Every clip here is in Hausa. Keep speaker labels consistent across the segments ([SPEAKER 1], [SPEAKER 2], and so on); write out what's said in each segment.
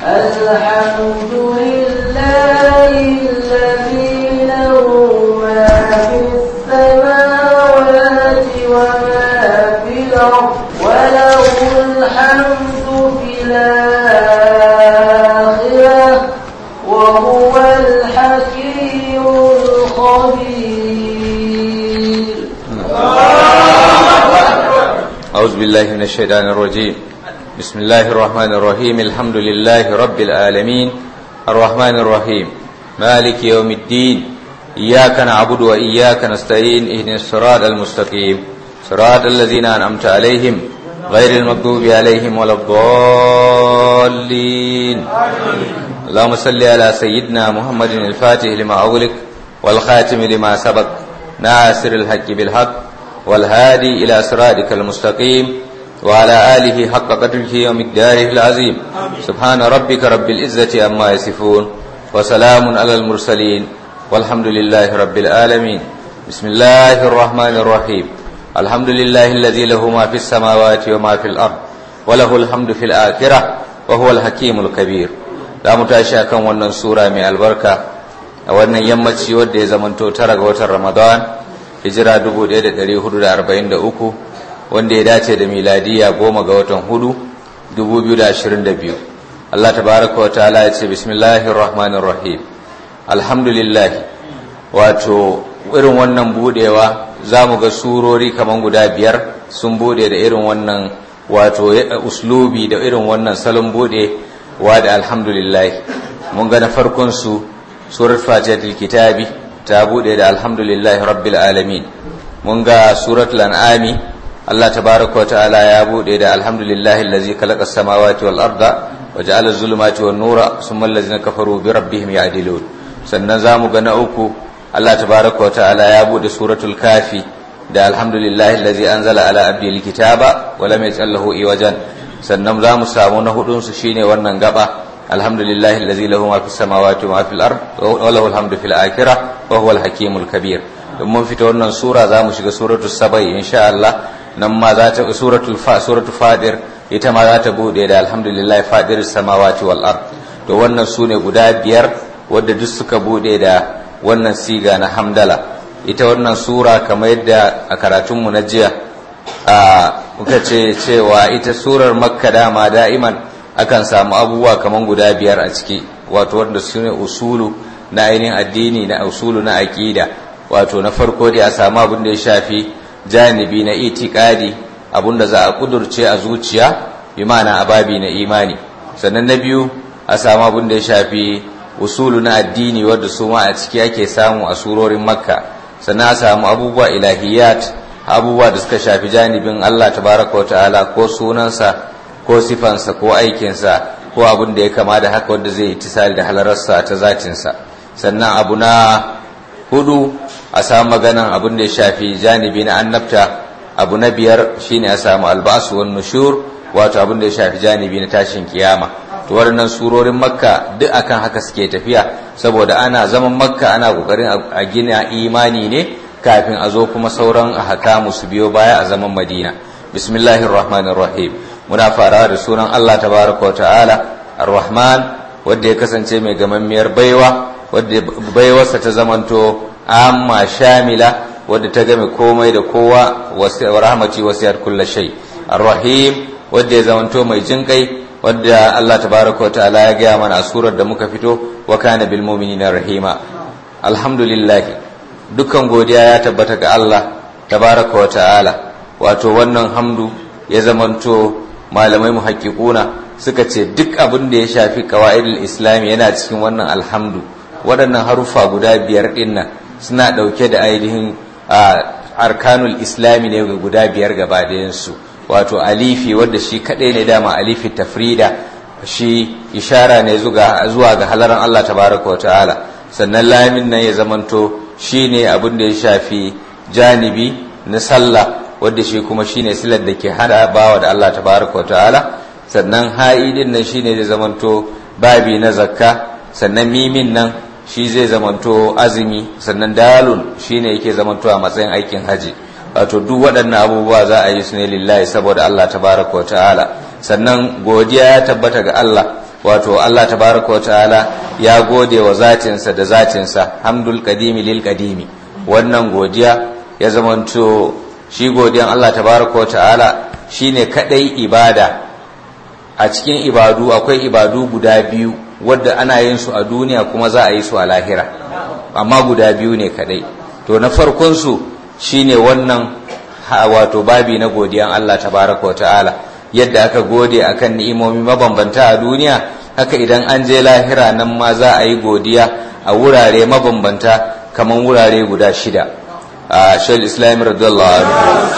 [SPEAKER 1] الحمد لله الذي له ما في السماوات وما في الأرض وله الحمد في الآخرة وهو الحكيم الخبير
[SPEAKER 2] أعوذ بالله من الشيطان الرجيم بسم الله الرحمن الرحيم الحمد لله رب العالمين الرحمن الرحيم مالك يوم الدين إياك نعبد وإياك نستعين اهدنا الصراط المستقيم صراط الذين أنعمت عليهم غير المغضوب عليهم ولا الضالين اللهم صل على سيدنا محمد الفاتح لما أغلق والخاتم لما سبق ناصر الحق بالحق والهادي إلى صراطك المستقيم وعلى آله حق قدره ومقداره العظيم سبحان ربك رب العزة عما يصفون وسلام على المرسلين والحمد لله رب العالمين بسم الله الرحمن الرحيم الحمد لله الذي له ما في السماوات وما في الأرض وله الحمد في الآخرة وهو الحكيم الكبير لا متاشا كان wannan sura mai albarka a wannan yammaci wanda ya zamanto tara ga watan Ramadan hijira 1443 wanda ya dace da miladiya goma ga watan hudu 2022 Allah tabaraka wa ta'ala ya ce bismillahir rahmanir rahim alhamdulillah wato irin wannan budewa zamu ga surori kaman guda biyar sun bude da irin wannan wato uslubi da irin wannan salon bude wa da alhamdulillah mun ga na farkon su surat fatihatul kitabi ta bude da alhamdulillah rabbil alamin mun ga suratul an'ami Allah tabaraka wa ta'ala ya bude da alhamdulillahi allazi khalaqa as-samawati wal arda wa ja'ala az-zulumati wan nura thumma allazina kafaru bi rabbihim ya'dilun sannan zamu ga na uku Allah tabaraka wa ta'ala ya bude suratul kafi da alhamdulillahi allazi anzala ala abdihi al-kitaba wa lam yaj'al lahu iwajan sannan zamu samu na hudun su shine wannan gaba alhamdulillahi allazi lahu ma fis samawati wa ma fil ard wa lahu alhamdu fil akhirah wa huwal hakimul kabir in mun fita wannan sura za mu shiga suratul sabai insha Allah nan ma za ta suratul fa suratul fadir ita ma za ta bude da alhamdulillah fadiris samawati wal ard to wannan sune guda biyar wadda duk suka bude da wannan siga na hamdala ita wannan sura kamar yadda a karatun mu na jiya a muka ce cewa ita surar makka dama da'iman akan samu abubuwa kamar guda biyar a ciki wato wanda sune usulu na ainihin addini na usulu na aqida wato na farko dai a samu abin da ya shafi janibi na itikadi abin da za a kudurce a zuciya bi ma'ana ababi na imani sannan na biyu a samu abin da ya shafi usulu na addini wadda su ma a ciki ake samu a surorin makka sannan a samu abubuwa ilahiyat abubuwa da suka shafi janibin Allah tabaraka wa ta'ala ko sunansa ko sifansa ko aikinsa ko abin da ya kama da haka wanda zai yi tisali da halararsa ta zatinsa sannan abu na hudu a samu maganan abin da ya shafi janibi na annabta abu na biyar shine a samu albasu wan nushur wato abin da ya shafi janibi na tashin kiyama to waɗannan surorin makka duk akan haka suke tafiya saboda ana zaman makka ana kokarin a gina imani ne kafin a zo kuma sauran ahkamu su biyo baya a zaman madina bismillahir rahmanir rahim muna farawa da sunan Allah tabaraka wa ta'ala ar-rahman wanda ya kasance mai gamammiyar baiwa wadda baiwarsa ta zamanto amma shamila wadda ta game komai da kowa wa rahmati wasiyar kulla shay ar-rahim wadda ya zamanto mai jinkai wadda Allah tabaraka ta'ala ya gaya mana a surar da muka fito wa kana bil mu'minina rahima alhamdulillah dukkan godiya ya tabbata ga Allah tabaraka wa ta'ala wato wannan hamdu ya zamanto malamai muhaqqiquna suka ce duk abin da ya shafi qawaidul islam yana cikin wannan alhamdu waɗannan haruffa guda biyar ɗinnan suna ɗauke da ainihin arkanul islami ne guda biyar gaba su wato alifi wadda shi kaɗai ne dama alifi tafrida shi ishara ne zuwa ga halaran Allah tabaraka wa ta'ala sannan lamin nan ya zamanto shi ne abin da ya shafi janibi na sallah wadda shi kuma shi ne silar da ke hada bawa da Allah tabaraka wa ta'ala sannan ha'idin nan shi ne zai zamanto babi na zakka sannan mimin nan shi zai zamanto azumi sannan dalun shine yake zamanto a matsayin aikin haji wato duk waɗannan abubuwa za a yi su ne lillahi saboda Allah tabaraka wa ta'ala sannan godiya ya tabbata ga Allah wato Allah tabaraka wa ta'ala ya gode wa zatinsa da zatinsa hamdul qadimi lil qadimi wannan godiya ya zamanto shi godiyan Allah tabaraka wa ta'ala shine kadai ibada a cikin ibadu akwai ibadu guda biyu wadda ana yin su a duniya kuma za a yi su a lahira amma guda biyu ne kadai to na farkon su shine wannan wato babi na godiyan Allah tabaraka wa ta'ala yadda aka gode akan ni'imomi mabambanta a duniya haka idan an je lahira nan ma za a yi godiya a wurare mabambanta kamar wurare guda shida a shal islam radiyallahu anhu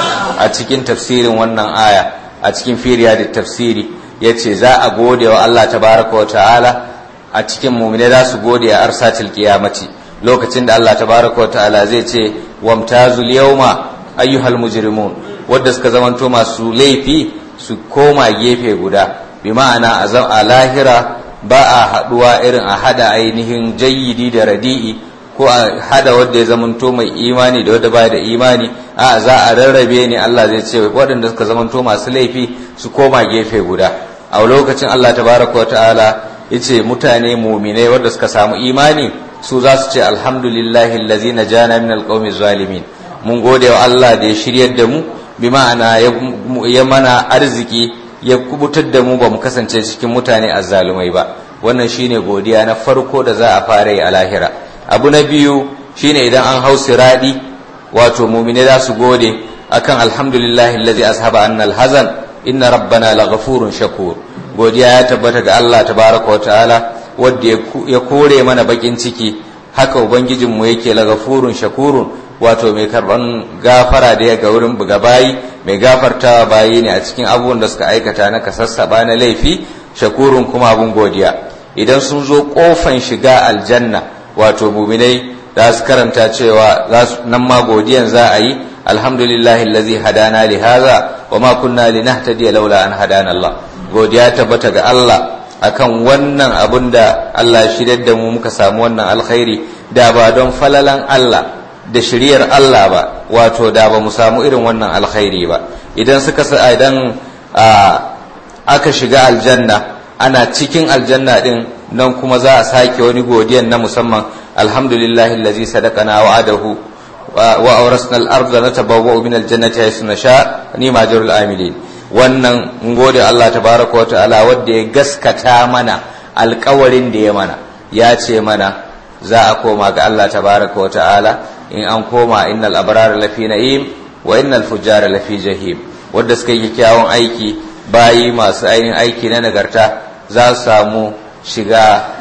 [SPEAKER 2] a cikin tafsirin wannan aya a cikin firiya da tafsiri yace za a gode wa Allah tabaraka wa ta'ala a cikin mu'mine za su gode a arsatil qiyamati lokacin da Allah tabaraka wa ta'ala zai ce wamtazul yawma ayyuhal mujrimun wadda suka zamanto masu laifi su koma gefe guda bi ma'ana a lahira ba a haduwa irin a hada ainihin jayyidi da radi'i ko a hada wadda ya zamanto mai imani da wadda baya da imani a za a rarrabe ne Allah zai ce waɗanda suka zamanto masu laifi su koma gefe guda a lokacin Allah tabaraka wa ta'ala yace mutane mu'minai wadda suka samu imani su za su ce alhamdulillahi allazi najana min alqawmi zalimin mun gode wa Allah da ya shiryar da mu bi ma'ana ya mana arziki ya kubutar da mu ba mu kasance cikin mutane azzalumai ba wannan shine godiya na farko da za a fara yi a lahira abu na biyu shine idan an hau siradi wato mumine za su gode akan alhamdulillahi allazi ashaba annal hazan inna rabbana laghafurun shakur godiya ya tabbata ga Allah tabaraka wa ta'ala wanda ya kore mana bakin ciki haka ubangijinmu yake laghafurun shakurun wato mai karban gafara da ya ga wurin buga bayi mai gafartawa bayi ne a cikin abubuwan da suka aikata na kasassaba na laifi shakurun kuma abun godiya idan sun zo kofan shiga aljanna wato muminai za su karanta cewa nan ma godiyan za a yi alhamdulillahi allazi hadana li hadha wa ma kunna linahtadiya laula an hadana Allah godiya tabbata ga Allah akan wannan abun da Allah shirya da mu muka samu wannan alkhairi da ba don falalan Allah da shiriyar Allah ba wato da ba mu samu irin wannan alkhairi ba idan suka sa idan aka shiga aljanna ana cikin aljanna din nan kuma za a sake wani godiyan na musamman alhamdulillahi allazi sadaqana wa'adahu wa awrasna al-ardha natabawwa'u min al-jannati haythu nasha ni majrul amilin wannan mun gode Allah tabaraka wa ta'ala wanda ya gaskata mana alƙawarin da ya mana ya ce mana za a koma ga Allah tabaraka wa ta'ala in an koma innal abrara lafi na'im wa innal fujjara lafi jahim wanda suka yi kyawun aiki bayi masu ainihin aiki na nagarta za su samu shiga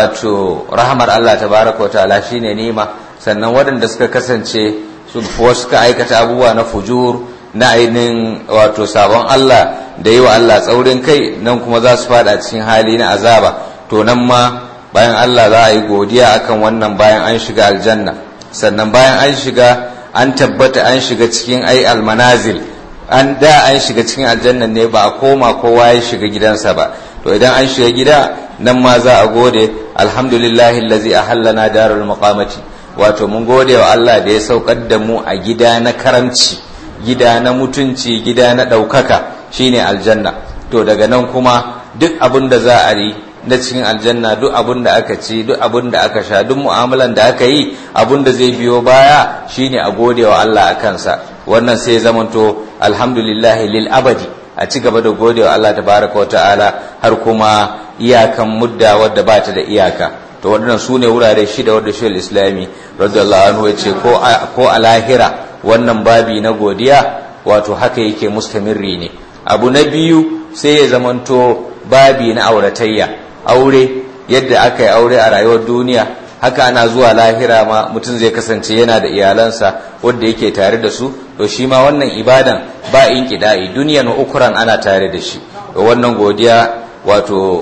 [SPEAKER 2] wato rahamar Allah tabaraka wa ta'ala shine nima sannan waɗanda suka kasance su suka aikata abubuwa na fujur na ainihin wato sabon Allah da yi wa Allah tsaurin kai nan kuma za su fada cikin hali na azaba to nan ma bayan Allah za a yi godiya akan wannan bayan an shiga aljanna sannan bayan an shiga an tabbata an shiga cikin ai almanazil an da an shiga cikin aljanna ne ba a koma kowa ya shiga gidansa ba to idan an shiga gida nan ma za a gode alhamdulillahi allazi ahallana darul maqamati wato mun gode wa Allah da ya saukar da mu a gida na karamci gida na mutunci gida na ɗaukaka shine aljanna to daga nan kuma duk abin da za a yi na cikin aljanna duk abin da aka ci duk abin da aka sha duk mu'amalan da aka yi abin da zai biyo baya shine a gode wa Allah a kansa wannan sai zamanto alhamdulillahi lil abadi a ci gaba da gode wa Allah tabaraka wa ta'ala har kuma iyakan mudda wadda ba ta da iyaka to waɗannan su ne wurare shida wadda shi islami radiyallahu anhu ya ce ko a lahira wannan babi na godiya wato haka yake mustamirri ne abu na biyu sai ya zamanto babi na auratayya aure yadda aka yi aure a rayuwar duniya haka ana zuwa lahira ma mutum zai kasance yana da iyalansa wadda yake tare da su to shi ma wannan ibadan ba in kida'i duniyan ukuran ana tare da shi to wannan godiya wato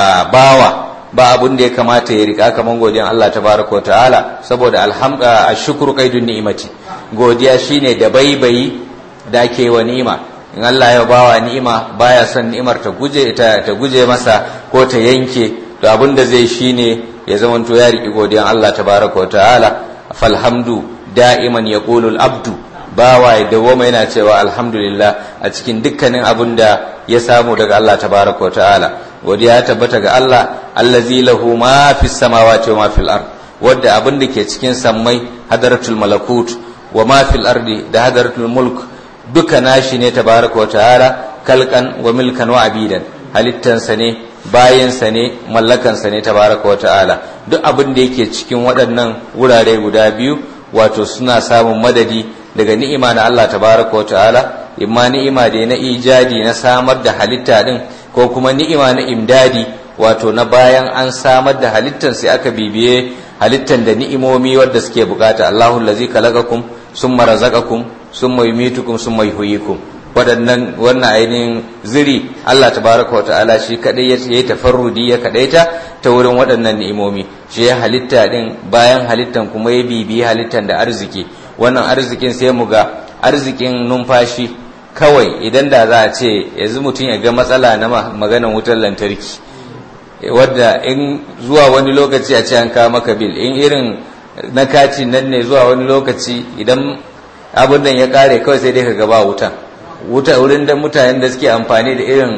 [SPEAKER 2] bawa ba abun da ya kamata ya rika kaman godiyan Allah tabaraka ta'ala saboda alhamda ashkuru qaidun ni'imati godiya shine da baibayi da ake wa ni'ima in Allah ya bawa ni'ima baya son ni'imar ta guje ta, ta guje masa ko ta yanke to abin da zai shine ya zamanto ya riki godiyan Allah tabaraka wa ta'ala falhamdu da'iman yaqulu al-abdu bawa ya dawoma yana cewa alhamdulillah a cikin dukkanin abin da ya samu daga Allah tabaraka wa ta'ala godiya ya tabbata ga Allah allazi lahu ma fis samawati wa ma fil ard wanda abin da ke cikin sammai hadaratul malakut wa ma fil ardi da hadaratul mulk duka nashi ne tabaraka wa ta'ala kalkan wa milkan wa abidan halittansa ne bayansa ne mallakansa ne tabaraka wa ta'ala duk abin da yake cikin waɗannan wurare guda biyu wato suna samun madadi daga ni'ima na Allah tabaraka wa ta'ala imma ni'ima da na ijadi na samar da halitta din ko kuma ni'ima na imdadi wato na bayan an samar da halittan sai aka bibiye halittan da ni'imomi wadda suke bukata Allahu allazi khalaqakum summa razaqakum summa yumitukum summa yuhyikum waɗannan wannan ainihin ziri Allah tabaraka wa ta'ala shi kadai ya yi tafarrudi ya kadaita ta wurin waɗannan ni'imomi shi ya halitta din bayan halittan kuma ya bibiyi halittan da arziki wannan arzikin sai mu ga arzikin numfashi kawai idan da za a ce yanzu mutum ya ga matsala na maganan wutar lantarki wadda in zuwa wani lokaci a ce an kawo maka bil in irin na kati nan ne zuwa wani lokaci idan abin nan ya kare kawai sai dai ka gaba wutan wuta wurin da mutanen da suke amfani da irin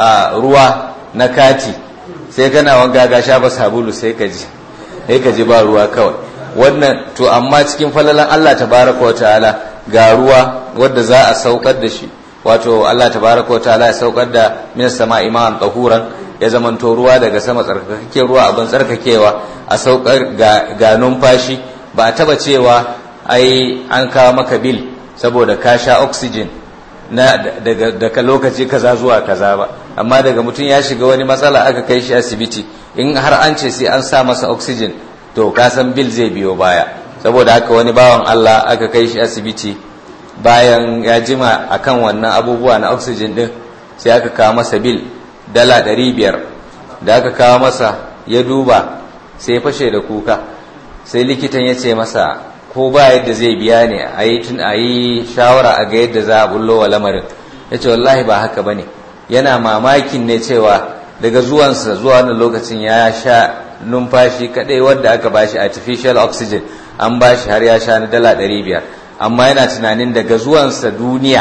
[SPEAKER 2] ruwa na kati sai kana wanga ga shafa sabulu sai ka ji sai ka ji ba ruwa kawai wannan to amma cikin falalan Allah tabaraka wa ta'ala ga ruwa wadda za a saukar da shi wato Allah tabaraka wa ta'ala ya saukar da minas sama iman tahuran ya zamanto ruwa daga sama tsarkake ruwa abin tsarkakewa a saukar ga numfashi ba a taba cewa ai an kawo maka bil saboda ka sha oxygen na daga, daga lokaci kaza zuwa kaza ba amma daga mutum ya shiga wani matsala aka kai shi asibiti in har an ce sai an sa masa oxygen to ka san bil zai biyo baya saboda haka wani bawan Allah aka kai shi asibiti bayan ya jima akan wannan abubuwa na oxygen din sai aka kawo masa bil dala ɗari biyar da aka kawo masa ya duba sai ya fashe da kuka sai likitan ya ce masa ko ba yadda zai biya ne a yi tun a yi shawara a ga yadda za a bullo wa lamarin ya ce wallahi ba haka ba ne yana mamakin ne cewa daga zuwansa zuwa wani lokacin ya sha numfashi kadai wadda aka bashi artificial oxygen an bashi har ya sha na dala ɗari biyar amma yana tunanin daga zuwansa duniya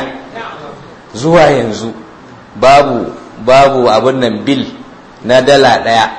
[SPEAKER 2] zuwa yanzu babu babu abin nan bil na dala ɗaya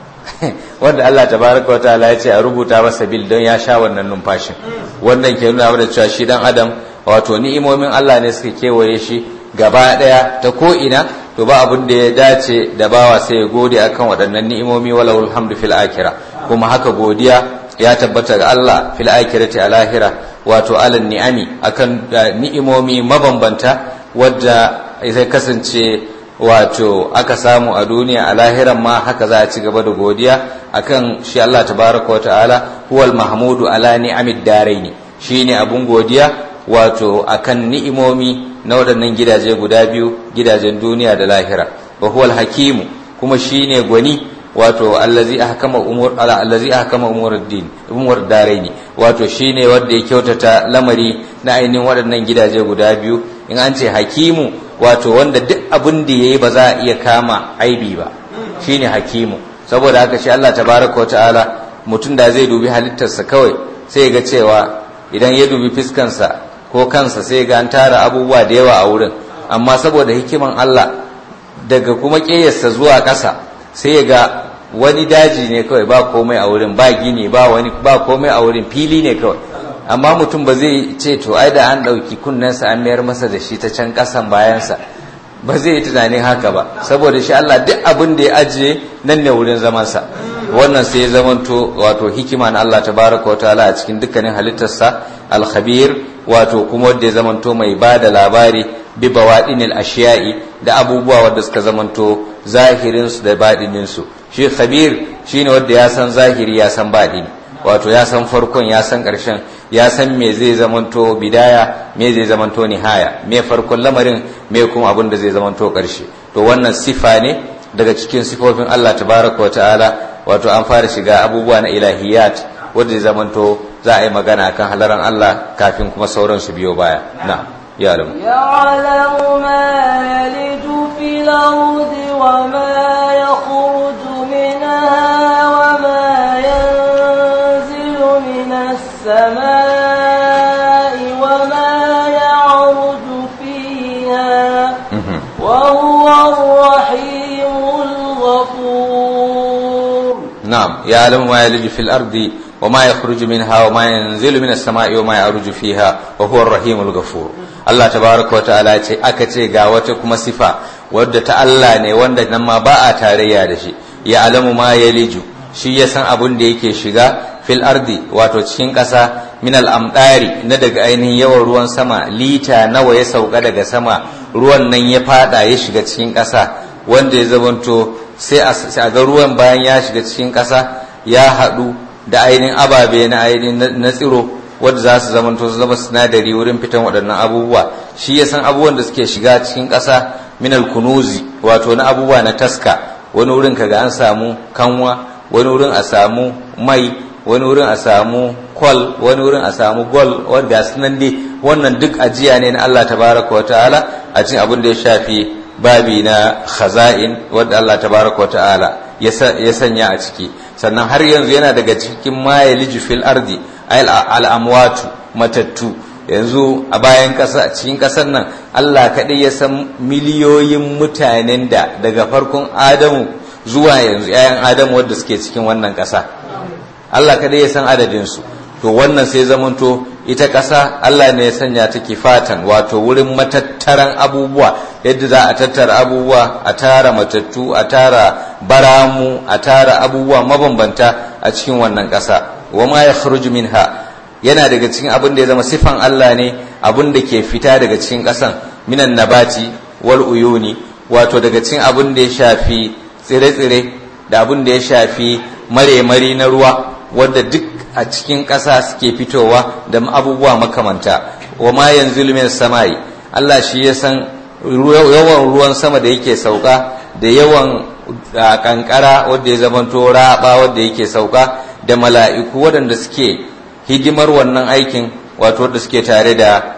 [SPEAKER 2] wanda Allah tabaraka wa ta'ala ya ce a rubuta masa bil don ya sha wannan numfashin wannan ke nuna da cewa shi dan adam wato ni'imomin Allah ne suka kewaye shi gaba ɗaya ta ko ina to ba abin da ya dace da bawa sai ya gode akan waɗannan ni'imomi walahul hamdu fil akhirah kuma haka godiya ya tabbata ga Allah fil akhirati a lahira wato alan ni'ami akan ni'imomi mabambanta wadda zai kasance wato aka samu a duniya a lahiran ma haka za a ci gaba da godiya akan shi Allah tabaraka wa ta'ala huwal mahmudu ala ni'amid daraini shine abun godiya wato akan ni'imomi na waɗannan gidaje guda biyu gidajen duniya da lahira wa huwal hakimu kuma shine gwani wato allazi ahkama umur ala allazi ahkama umur din umur daraini wato shine wanda ya kyautata lamari na ainihin waɗannan gidaje guda biyu in an ce hakimu wato wanda duk abin da yayi ba za a iya kama aibi ba shine hakimu saboda haka shi Allah tabaraka ta'ala mutum da zai dubi halittarsa kawai sai ya ga cewa idan ya dubi fiskansa ko kansa sai ga an tara abubuwa da yawa a wurin amma saboda hikiman Allah daga kuma ƙeyarsa zuwa ƙasa sai ya ga wani daji ne kawai ba komai a wurin ba gini ba wani ba komai a wurin fili ne kawai amma mutum ba zai ce to ai da an ɗauki kunnensa an mayar masa da shi ta can ƙasan bayansa ba zai yi tunanin haka ba saboda shi Allah duk abin da ya ajiye nan ne wurin zamansa wannan sai ya zamanto wato hikima na Allah tabaraka wa ta'ala a cikin dukkanin halittarsa al-khabir wato kuma wanda ya zamanto mai ba da labari bi bawadinil ashiya'i da abubuwa wanda suka zamanto zahirinsu da baɗininsu shi khabir shine wanda ya san zahiri ya san baɗini wato ya san farkon ya san ƙarshen ya san me zai zamanto bidaya me zai zamanto nihaya me farkon lamarin me kuma abin da zai zamanto ƙarshe to wannan sifa ne daga cikin sifofin Allah tabaraka wa ta'ala wato an fara shiga abubuwa na ilahiyat wanda zai zamanto za a yi magana akan halaran Allah kafin kuma sauran su biyo baya na يعلم
[SPEAKER 1] يعلم ما يلج في الأرض وما يخرج منها وما ينزل من السماء وما يعرج فيها وهو الرحيم
[SPEAKER 2] na'am ya alamu ma yaliju fil ardi wa ma yakhruju minha wa ma yanzilu minas sama'i wa ma ya'ruju fiha wa huwa ar-rahimul ghafur Allah tabaraka wa ta'ala ce aka ce ga wata kuma sifa wadda ta Allah ne wanda nan ma ba a tarayya da shi ya alamu ma yaliju shi ya san abun da yake shiga fil ardi wato cikin ƙasa min al'amɗari na daga ainihin yawan ruwan sama lita nawa ya sauka daga sama ruwan nan ya fada ya shiga cikin ƙasa wanda ya zamanto sai a ga ruwan bayan ya shiga cikin ƙasa ya haɗu da ainihin ababe na ainihin na tsiro wadda za su zamanto su zama sinadari wurin fitan waɗannan abubuwa shi ya san abubuwan da suke shiga cikin ƙasa min kunuzi wato na abubuwa na taska wani wurin kaga an samu kanwa wani wurin a samu mai wani wurin a samu kwal wani wurin a samu gol wadda sunan dai wannan duk ajiya ne na Allah tabaraka wa ta'ala a cikin abin da ya shafi babi na khaza'in wadda Allah tabaraka wa ta'ala ya sanya a ciki sannan har yanzu yana daga cikin mayaliju fil ardi al'amwatu matattu yanzu a bayan ƙasa cikin ƙasar nan Allah kaɗai ya san miliyoyin mutanen da daga farkon Adamu zuwa yanzu 'ya'yan Adamu wadda suke cikin wannan ƙasa Allah kadai ya san adadinsu to wannan sai zamanto ita ƙasa Allah ne ya sanya ta kifatan wato wurin matattaran abubuwa yadda za a tattara abubuwa a tara matattu a tara baramu a tara abubuwa mabambanta a cikin wannan ƙasa wa ma ya minha yana daga cikin abin da ya zama sifan Allah ne abin da ke fita daga cikin ƙasan minan nabati wal uyuni wato daga cikin abin da ya shafi tsire-tsire da abin da ya shafi mare-mari na ruwa wadda duk a cikin ƙasa suke fitowa da abubuwa makamanta wa ma yanzu min samai Allah shi ya san yawan ruwan sama da yake sauka da yawan kankara wadda ya zamanto raba wadda yake sauka da mala'iku waɗanda suke hidimar wannan aikin wato wadda suke tare da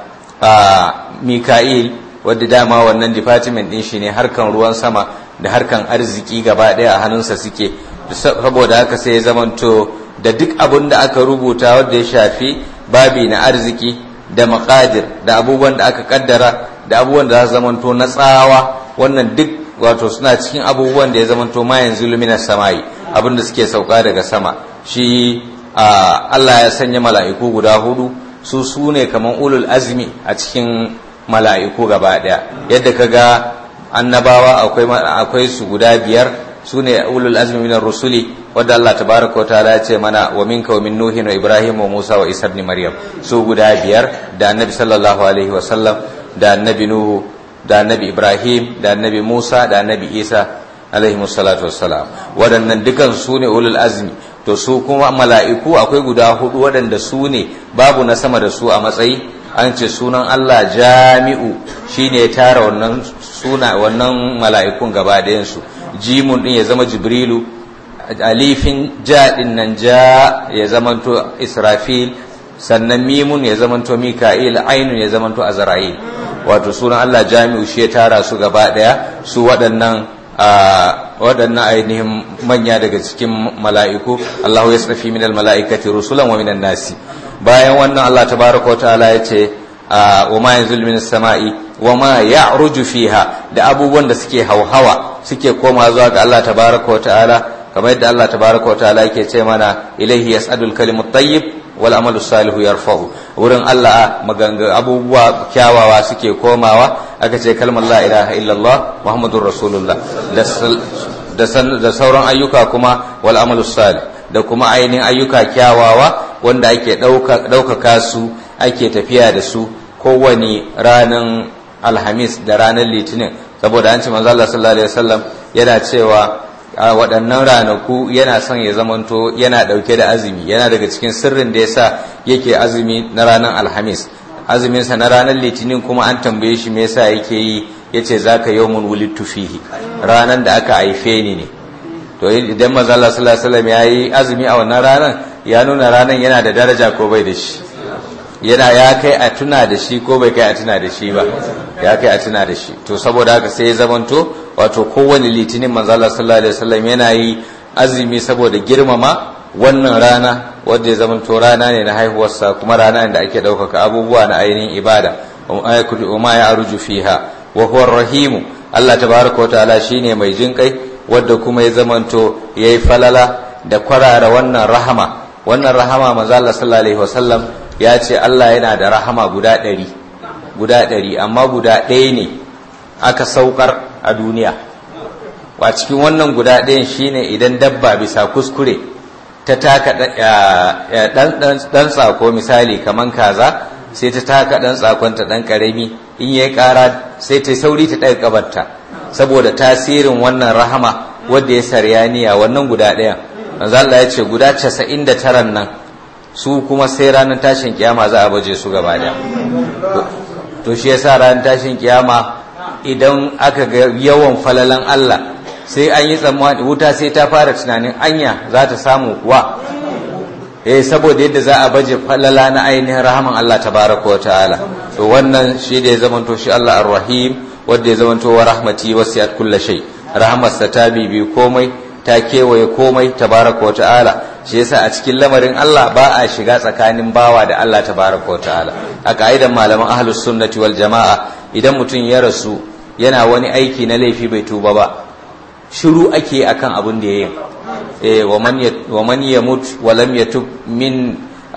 [SPEAKER 2] mika'il wadda dama wannan department ɗin shi ne harkan ruwan sama da harkan arziki gaba ɗaya a hannunsa suke saboda haka sai ya zamanto da duk abin da aka rubuta wanda ya shafi babi na arziki da makadir da abubuwan da aka kaddara da abubuwan da za su zamanto na tsawa wannan duk wato suna cikin abubuwan da ya zamanto ma yanzu lumina samayi abin da suke sauka daga sama shi Allah ya sanya mala'iku guda hudu su su ne kamar ulul azmi a cikin mala'iku gaba daya yadda ka ga annabawa akwai su guda biyar su ne ulul azmi minar rusuli wadda Allah tabaraka ta'ala ya ce mana wa minka wa min nuhin wa ibrahim wa musa wa isa ibn maryam su guda biyar da annabi sallallahu alaihi wa sallam da annabi nuhu da annabi ibrahim da annabi musa da annabi isa alaihi salatu wassalam waɗannan dukan su ne ulul azmi to su kuma mala'iku akwai guda hudu waɗanda su ne babu na sama da su a matsayi an ce sunan Allah jami'u shine ya tara wannan suna wannan mala'ikun gaba ɗayansu jimun din ya zama jibrilu alifin ja din nan ja ya zamanto israfil sannan mimun ya zamanto mika'il ainun ya zamanto azra'il wato sunan Allah jami'u shi ya tara su gaba daya su waɗannan waɗannan ainihin manya daga cikin mala'iku Allahu yasrafi minal mala'ikati rusulan wa minan nasi bayan wannan Allah tabaraka wa ta'ala ya ce wa ma yanzul minas sama'i wa ma ya'ruju fiha da abubuwan da suke hauhawa suke koma zuwa ga Allah tabaraka wa ta'ala kamar yadda Allah tabaraka wa ta'ala yake ce mana ilaihi yas'adul kalimut tayyib wal amalu salihu yarfa'u wurin Allah maganga abubuwa kyawawa suke komawa aka ce kalmar la ilaha illallah muhammadur rasulullah da sauran ayyuka kuma wal amalu salih da kuma ainihin ayyuka kyawawa wanda ake ɗaukaka su ake tafiya da su kowane ranar alhamis da ranar litinin saboda an ce manzo Allah sallallahu alaihi wasallam yana cewa a waɗannan ranaku yana son ya zamanto yana ɗauke da azumi yana daga cikin sirrin da yasa yake azumi na ranar alhamis azuminsa na ranar litinin kuma an tambaye shi me yasa yake yi yace zaka yawmun wulidtu fihi ranar da aka haife ni ne to idan manzo Allah sallallahu alaihi wasallam yayi azumi a wannan ranar ya nuna ranar yana da daraja ko bai da shi yana ya kai a tuna da shi ko bai kai a tuna da shi ba ya kai a tuna da shi to saboda haka sai ya zamanto wato kowane litinin manzo Allah sallallahu alaihi wasallam yana yi azumi saboda girmama wannan rana wanda ya zamanto rana ne na haihuwarsa kuma rana ne da ake ɗaukaka abubuwa na ainihin ibada wa ma ya aruju fiha wa huwa rahimu Allah tabaraka wa ta'ala shine mai jinkai wadda kuma ya zamanto yayi falala da kwarara wannan rahama wannan rahama manzo Allah sallallahu alaihi wasallam ya ce Allah yana da rahama guda ɗari guda ɗari amma guda ɗaya ne aka saukar a duniya a cikin wannan guda ɗayan shine idan dabba bisa kuskure ta taka ɗan tsako misali kaman kaza sai ta taka ɗan tsakonta ɗan ƙarami in yayi ƙara sai ta sauri ta ɗaga ƙabarta saboda tasirin wannan rahama wadda ya saryaniya wannan guda ɗayan manzo Allah ya ce guda 99 nan su kuma sai ranar tashin kiyama za a baje su gaba da to shi yasa ranar tashin kiyama idan aka ga yawan falalan Allah sai an yi tsammani wuta sai ta fara tunanin anya za ta samu kuwa eh saboda yadda za a baje falala na ainihin rahaman Allah tabaraka wa ta'ala to wannan shi da ya zamanto shi Allah ar-rahim wanda ya zamanto wa rahmati wasi'at kulli shay rahmarsa ta bibi komai ta kewaye komai tabaraka wa ta'ala shi yasa a cikin lamarin Allah ba a shiga tsakanin bawa da Allah tabaraka wa ta'ala a ka'idan malaman ahlus sunnati wal jama'a idan mutum ya rasu yana wani aiki na laifi bai tuba ba shiru ake akan abin da yayin eh wa man wa man yamut wa lam yatub min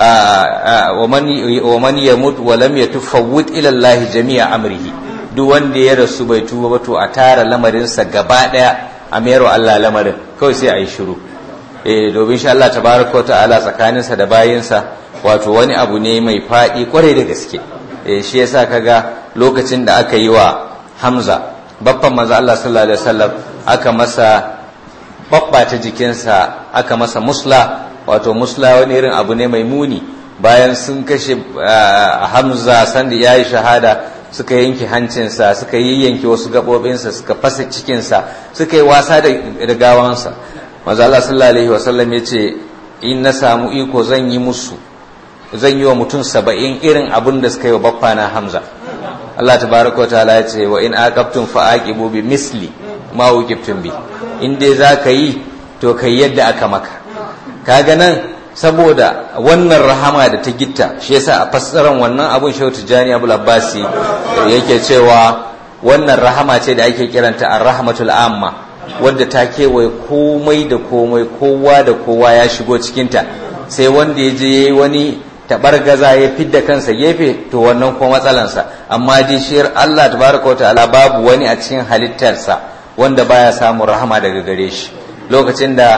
[SPEAKER 2] wa man wa man yamut wa lam yatub fawwid ila Allah jami'a amrihi duk wanda ya rasu bai tuba ba to a tara lamarinsa gaba daya a mayar Allah lamarin kawai sai a yi shiru eh domin shi Allah tabaraka wa ta'ala tsakaninsa da bayinsa wato wani abu ne mai faɗi kwarai da gaske eh shi yasa kaga lokacin da aka yi wa Hamza babban manzo Allah sallallahu alaihi wasallam aka masa babbata jikinsa aka masa musla wato musla wani irin abu ne mai muni bayan sun kashe Hamza sanda yayi shahada suka yanke hancinsa suka yi yanke wasu gaɓoɓinsa suka fasa cikinsa suka yi wasa da gawansa maza Allah sallallahu alaihi wasallam ya ce in na samu iko zan yi musu zan yi wa mutum saba'in irin abin da suka yi wa baffa na hamza Allah tabaraka wa ta'ala ya ce wa in aqabtum fa aqibu bi misli ma uqibtum bi in dai za ka yi to kai yadda aka maka kaga nan saboda wannan rahama da ta gitta shi yasa a fassaran wannan abun shehu tijjani abul abbasi yake cewa wannan rahama ce da ake kiranta ar-rahmatul amma wadda ta kewaye komai da komai kowa da kowa ya shigo cikinta sai wanda ya je yayi wani tabargaza ya fidda kansa gefe to wannan kuma matsalansa amma dai shi Allah tabaraka wa ta'ala babu wani a cikin halittarsa wanda baya samun rahama daga gare shi lokacin da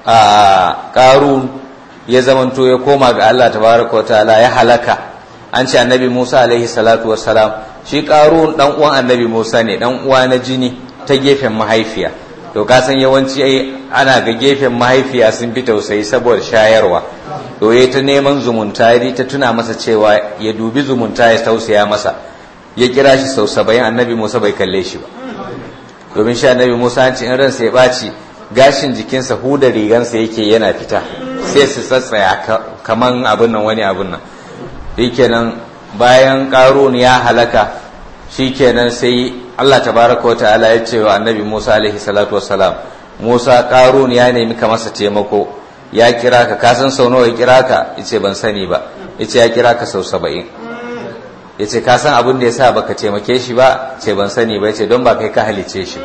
[SPEAKER 2] ƙarun ya zamanto ya koma ga Allah tabaraka wa ta'ala ya halaka an ce annabi Musa alaihi salatu wassalam shi qarun dan uwan annabi Musa ne dan uwa na jini ta gefen mahaifiya to ka san yawanci ai ana ga gefen mahaifiya sun fi tausayi saboda shayarwa to yayi ta neman zumunta ya ta tuna masa cewa ya dubi zumunta ya tausaya masa ya kira shi sau saba'in annabi Musa bai kalle shi ba domin shi annabi Musa an ce in ransa ya ɓaci gashin jikinsa huda rigansa yake yana fita sai su tsatsaya kaman abin nan wani abin nan shikenan bayan ƙarun ya halaka shikenan sai Allah tabaraka wa ta'ala ya ce wa annabi Musa alaihi salatu wassalam Musa ƙarun ya nemi ka masa taimako ya kira ka ka san sau nawa ya kira ka yace ban sani ba yace ya kira ka sau saba'in yace ka san abin da yasa baka taimake shi ba ce ban sani ba yace don ba kai ka halice shi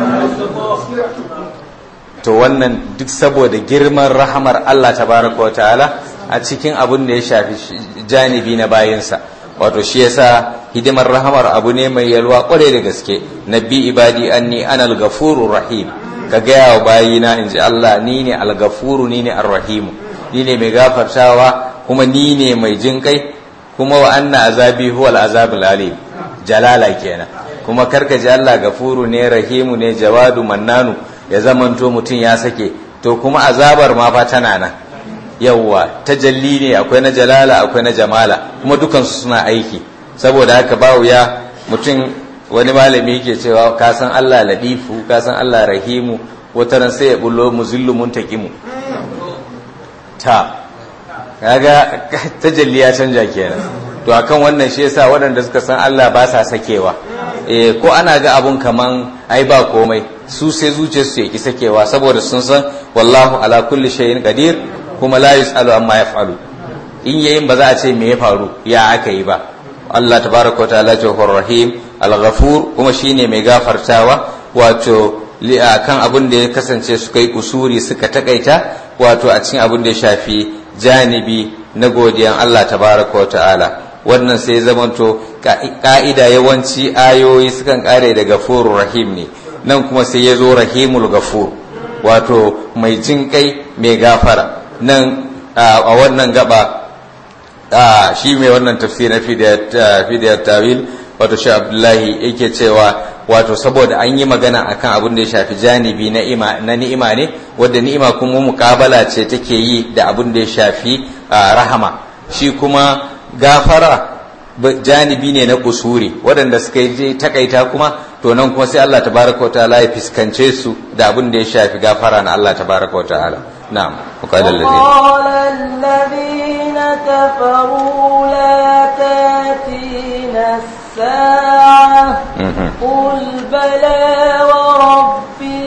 [SPEAKER 2] to wannan duk saboda girman rahamar Allah tabaraka wa ta'ala a cikin abin da ya shafi janibi na bayinsa wato shi yasa hidimar rahamar abu ne mai yalwa kware da gaske nabi ibadi anni ana al-ghafurur rahim ka gaya wa bayina in ji Allah ni ne al-ghafuru ni ne ar-rahimu ni ne mai gafartawa kuma ni ne mai jin kai kuma wa anna azabi huwa al-azabul alim jalala kenan kuma karka ji Allah gafuru ne rahimu ne jawadu mannanu ya zamanto mutum ya sake to kuma azabar ma fa tana nan yawwa tajalli ne akwai na jalala akwai na jamala kuma dukansu suna aiki saboda haka ba wuya mutum wani malami yake cewa ka san Allah ladifu ka san Allah rahimu wata ran sai ya bullo muzillu muntaqimu ta kaga tajalli ya canja kenan to akan wannan shi yasa waɗanda suka san Allah ba sa sakewa eh ko ana ga abun kaman ai ba komai su sai zuciyarsu ya ki sakewa saboda sun san wallahu ala kulli shay'in qadir kuma la yusalu amma yaf'alu in yayin ba za a ce me ya faru ya aka yi ba Allah tabaraka wa ta'ala ce rahim al-ghafur kuma shine mai gafartawa wato kan abin da ya kasance suka yi kusuri suka takaita wato a cikin abin da ya shafi janibi na godiyan Allah tabaraka wa ta'ala wannan sai zamanto ka'ida yawanci ayoyi sukan kare da gafurur rahim ne nan kuma sai ya zo rahimul gafur wato mai jin kai mai gafara nan a wannan gaba shi mai wannan tafsirin fidiyar tawil wato shi abdullahi yake cewa wato saboda an yi magana akan abin da ya shafi janibi na ni'ima ne wadda ni'ima kuma mukabala ce take yi da abin da ya shafi rahama shi kuma gafara janibi ne na kusuri waɗanda suka yi takaita kuma to nan kuma sai Allah tabaraka wa ta'ala ya fiskance su da abin da ya shafi gafara na Allah tabaraka wa ta'ala na'am وقال الذين
[SPEAKER 1] وقال الذين كفروا لا تاتينا الساعة قل بلى وربي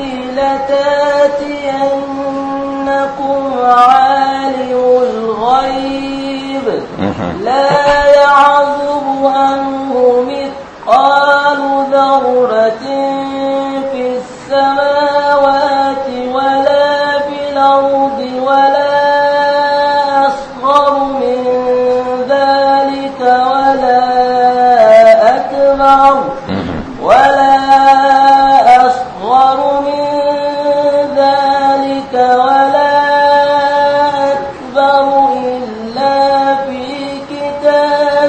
[SPEAKER 1] لتاتينكم عالم الغيب لا يعزب عنه مثقال ذرة في السماوات ولا في الأرض ولا أصغر من ذلك ولا أكبر ولا أصغر من ذلك ولا أكبر إلا في كتاب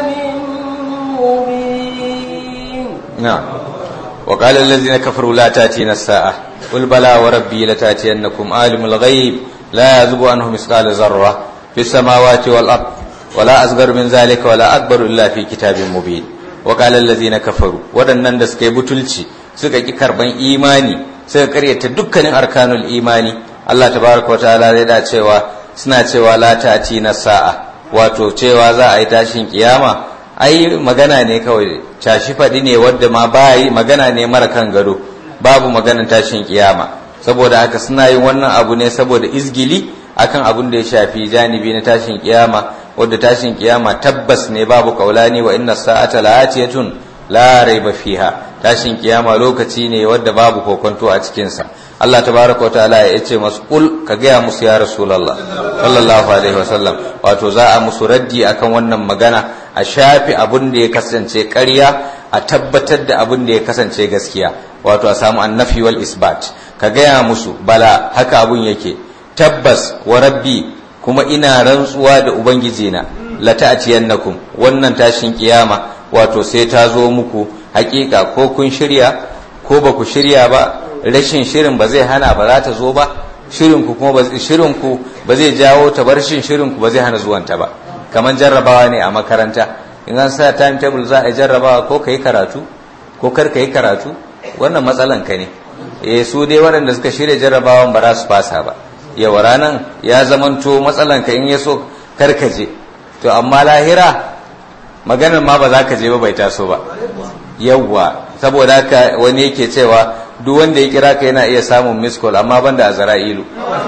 [SPEAKER 1] مبين
[SPEAKER 2] نعم وقال الذين كفروا لا تاتينا الساعة قل بلى وربي لتاتينكم عالم الغيب لا يزب عنه مثقال ذرة في السماوات والأرض ولا أصغر من ذلك ولا أكبر إلا في كتاب مبين وقال الذين كفروا ودنن da suka yi butulci suka ki karban imani suka karyata dukkanin arkanul imani Allah tabaraka wa ta'ala zai da cewa suna cewa la ta'ti na sa'a wato cewa za a yi tashin kiyama ai magana ne kawai tashi faɗi ne wadda ma ba yi magana ne mara kan gado babu maganar tashin kiyama saboda haka suna yin wannan abu ne saboda izgili akan abin da ya shafi janibi na tashin kiyama wadda tashin kiyama tabbas ne babu kaulani wa inna sa'ata la'atiyatun la raiba fiha tashin kiyama lokaci ne wadda babu kokonto a cikin sa Allah tabaraka wa ta'ala ya ce masu kul ka gaya musu ya rasulullah sallallahu alaihi wasallam wato za a musu raddi akan wannan magana a shafi abin da ya kasance ƙarya a tabbatar da abin da ya kasance gaskiya wato a samu annafi wal isbat ka gaya musu bala haka abun yake tabbas wa rabbi kuma ina rantsuwa da ubangijina la ta'tiyannakum wannan tashin kiyama wato sai ta zo muku hakika ko kun shirya ko ba ku shirya ba rashin shirin ba zai hana ba za ta zo ba shirin ku kuma shirin ku ba zai jawo ta bar shin shirin ku ba zai hana zuwanta ba kamar jarrabawa ne a makaranta in an sa timetable za a jarrabawa ko ka yi karatu ko kar ka yi karatu wannan matsalan ka ne eh su dai waɗanda suka shirya jarrabawan ba za su fasa ba yawa ranan ya zamanto matsalan ka in ya so kar ka je to amma lahira maganar ma ba za ka je ba bai taso ba yawwa saboda haka wani yake cewa duk wanda ya kira ka yana iya samun miss call amma banda a zara'ilu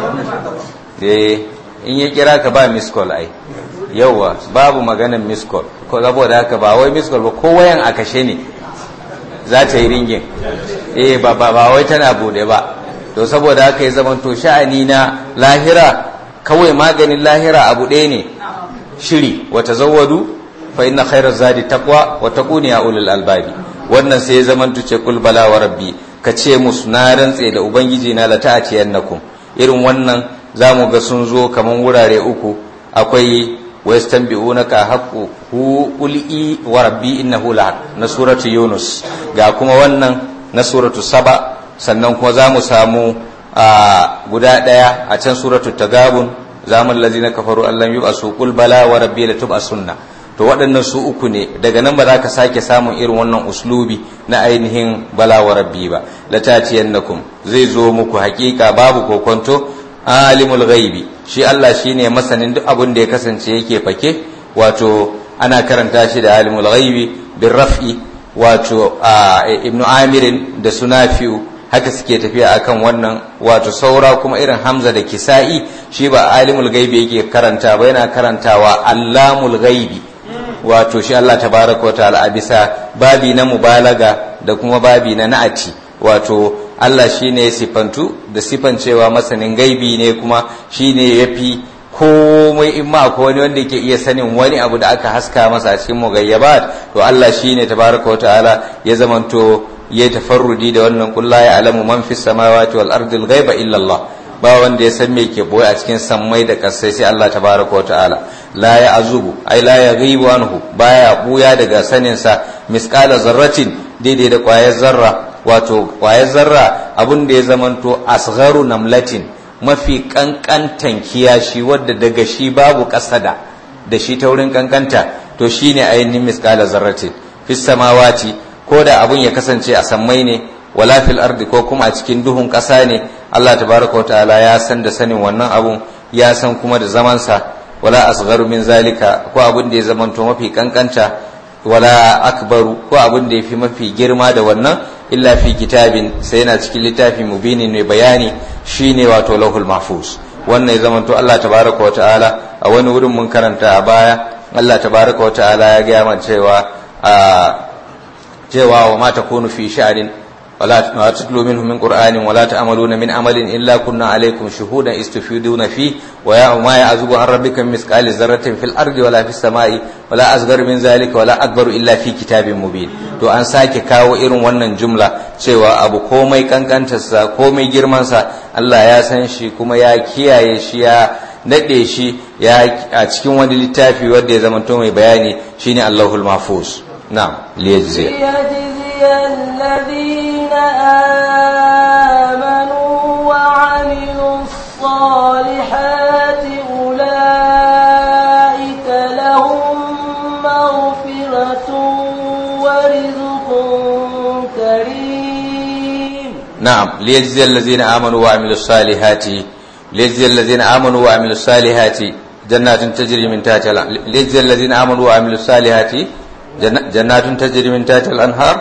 [SPEAKER 2] eh in ya kira ka ba miss call ai yauwa babu maganin miss call ko saboda haka ba wai miss call ba ko wayan a kashe ne za ta yi ringin eh ba ba ba wai tana bude ba to saboda haka ya zama to sha'ani na lahira kawai maganin lahira abu ɗaya ne shiri wa tazawwadu fa inna khairaz zadi taqwa wa taquni ya ulul albabi wannan sai ya zama tuce kul bala wa rabbi ka ce musu na rantse da ubangiji na lata'atiyannakum irin wannan zamu ga sun zo kaman wurare uku akwai ويستنبئونك حق هو قل إي وربي إنه لحق na suratu Yunus ga kuma wannan na suratu Saba sannan kuma za mu samu a guda ɗaya a can suratu Tagabun zamun lazina kafaru allan yi su qul bala wa rabbi la sunna to waɗannan su uku ne daga nan ba za ka sake samun irin wannan uslubi na ainihin bala wa rabbi ba la tatiyannakum zai zo muku hakika babu kokonto alimul ghaibi shi Allah shine masanin duk abin da ya kasance yake fake wato ana karanta shi da alimul ghaibi bin raf'i wato ibnu amirin da sunafi'u haka suke tafiya akan wannan wato saura kuma irin hamza da kisa'i shi ba alimul ghaibi yake karanta ba yana karantawa allamul ghaibi wato shi Allah tabaraka wa ta'ala a bisa babi na mubalaga da kuma babi na na'ati wato Allah shine ya sifantu da sifan cewa masanin gaibi ne kuma shine yafi komai in ma akwai wani wanda yake iya sanin wani abu da aka haska masa a cikin mugayyabat to Allah shine tabaraka ta'ala ya zamanto ya tafarrudi da wannan kullu ya alamu man fis samawati wal ardi al ghaiba illa Allah ba wanda ya san me ke boye a cikin sammai da kasai sai Allah tabaraka wa ta'ala la ya azubu ai la ya ghibu anhu baya buya daga sanin sa misqala zarratin daidai da kwayar zarra wato kwayar zarra abun da ya zamanto asgharu namlatin mafi kankantan kiyashi wadda daga shi babu kasada da shi ta wurin kankanta to shine ainihin misqala zarratin fis samawati ko da abun ya kasance a sammai ne wala fil ardi ko kuma a cikin duhun ƙasa ne Allah tabaraka wa ta'ala ya san da sanin wannan abun ya san kuma da zamansa wala asgharu min zalika ko abun da ya zamanto mafi kankanta wala akbaru ko abun da ya fi mafi girma da wannan illa fi kitabin sai yana cikin littafi mubinin mai bayani shine wato lahul mahfuz wannan ya zamanto Allah tabaraka wa ta'ala a wani wurin mun karanta a baya Allah tabaraka wa ta'ala ya gaya mana cewa a cewa wa ma takunu fi sha'rin ولا تتلوا منه من قرآن ولا تعملون من عمل إلا كنا عليكم شهودا استفيدون فيه وما يعزب عن ربك من مثقال ذرة في الأرض ولا في السماء ولا أصغر من ذلك ولا أكبر إلا في كتاب مبين to an sake kawo irin wannan jumla cewa abu komai kankantarsa komai girmansa Allah ya san shi kuma ya kiyaye shi ya daɗe shi ya a cikin wani littafi wanda ya zamanto mai bayani shine Allahul Mahfuz na'am liyajzi
[SPEAKER 1] الذين آمنوا وعملوا الصالحات أولئك لهم مغفرة ورزق كريم
[SPEAKER 2] نعم ليجزي الذين آمنوا وعملوا الصالحات ليجزي الذين آمنوا وعملوا الصالحات جنات تجري من تحتها ليجزي الذين آمنوا وعملوا الصالحات جنات تجري من تحتها الأنهار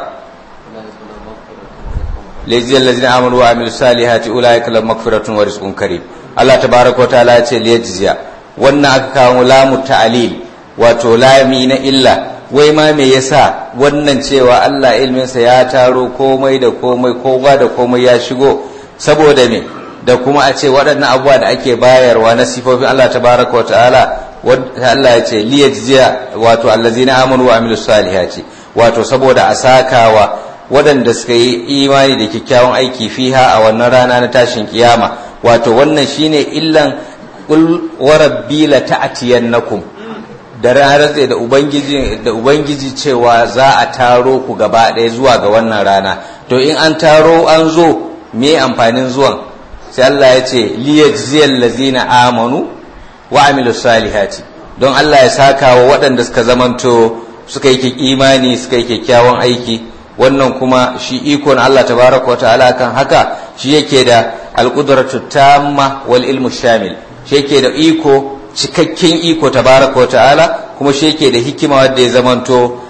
[SPEAKER 2] ليجزي الذين آمنوا وعملوا الصالحات أولئك لهم مغفرة ورزق كريم الله تبارك وتعالى يقول ليجزي wannan aka kawo lamu ta'alil wato lami na illa wai ma me yasa wannan cewa Allah ilminsa ya taro komai da komai kowa da komai ya shigo saboda me da kuma a ce waɗannan abubuwa da ake bayarwa na sifofin Allah tabaraka wa ta'ala Allah ya ce liyajziya wato allazina amanu wa amilus salihati wato saboda a sakawa waɗanda suka yi imani da kyakkyawan aiki fiha a wannan rana na tashin kiyama wato wannan shine illan qul wa rabbi la ta'tiyannakum da ranar da ubangiji da ubangiji cewa za a taro ku gaba ɗaya zuwa ga wannan rana to in an taro an zo me amfanin zuwan sai Allah ya ce liyajziyal ladzina amanu wa amilus salihati don Allah ya saka wa waɗanda suka zamanto suka yi imani suka yi kyakkyawan aiki wannan kuma shi iko na Allah tabaraka wata'ala kan haka shi yake da alqudratu tamma wal ilmu shamil shi yake da iko cikakken iko tabaraka wata'ala kuma shi yake da hikima wadda ya zamanto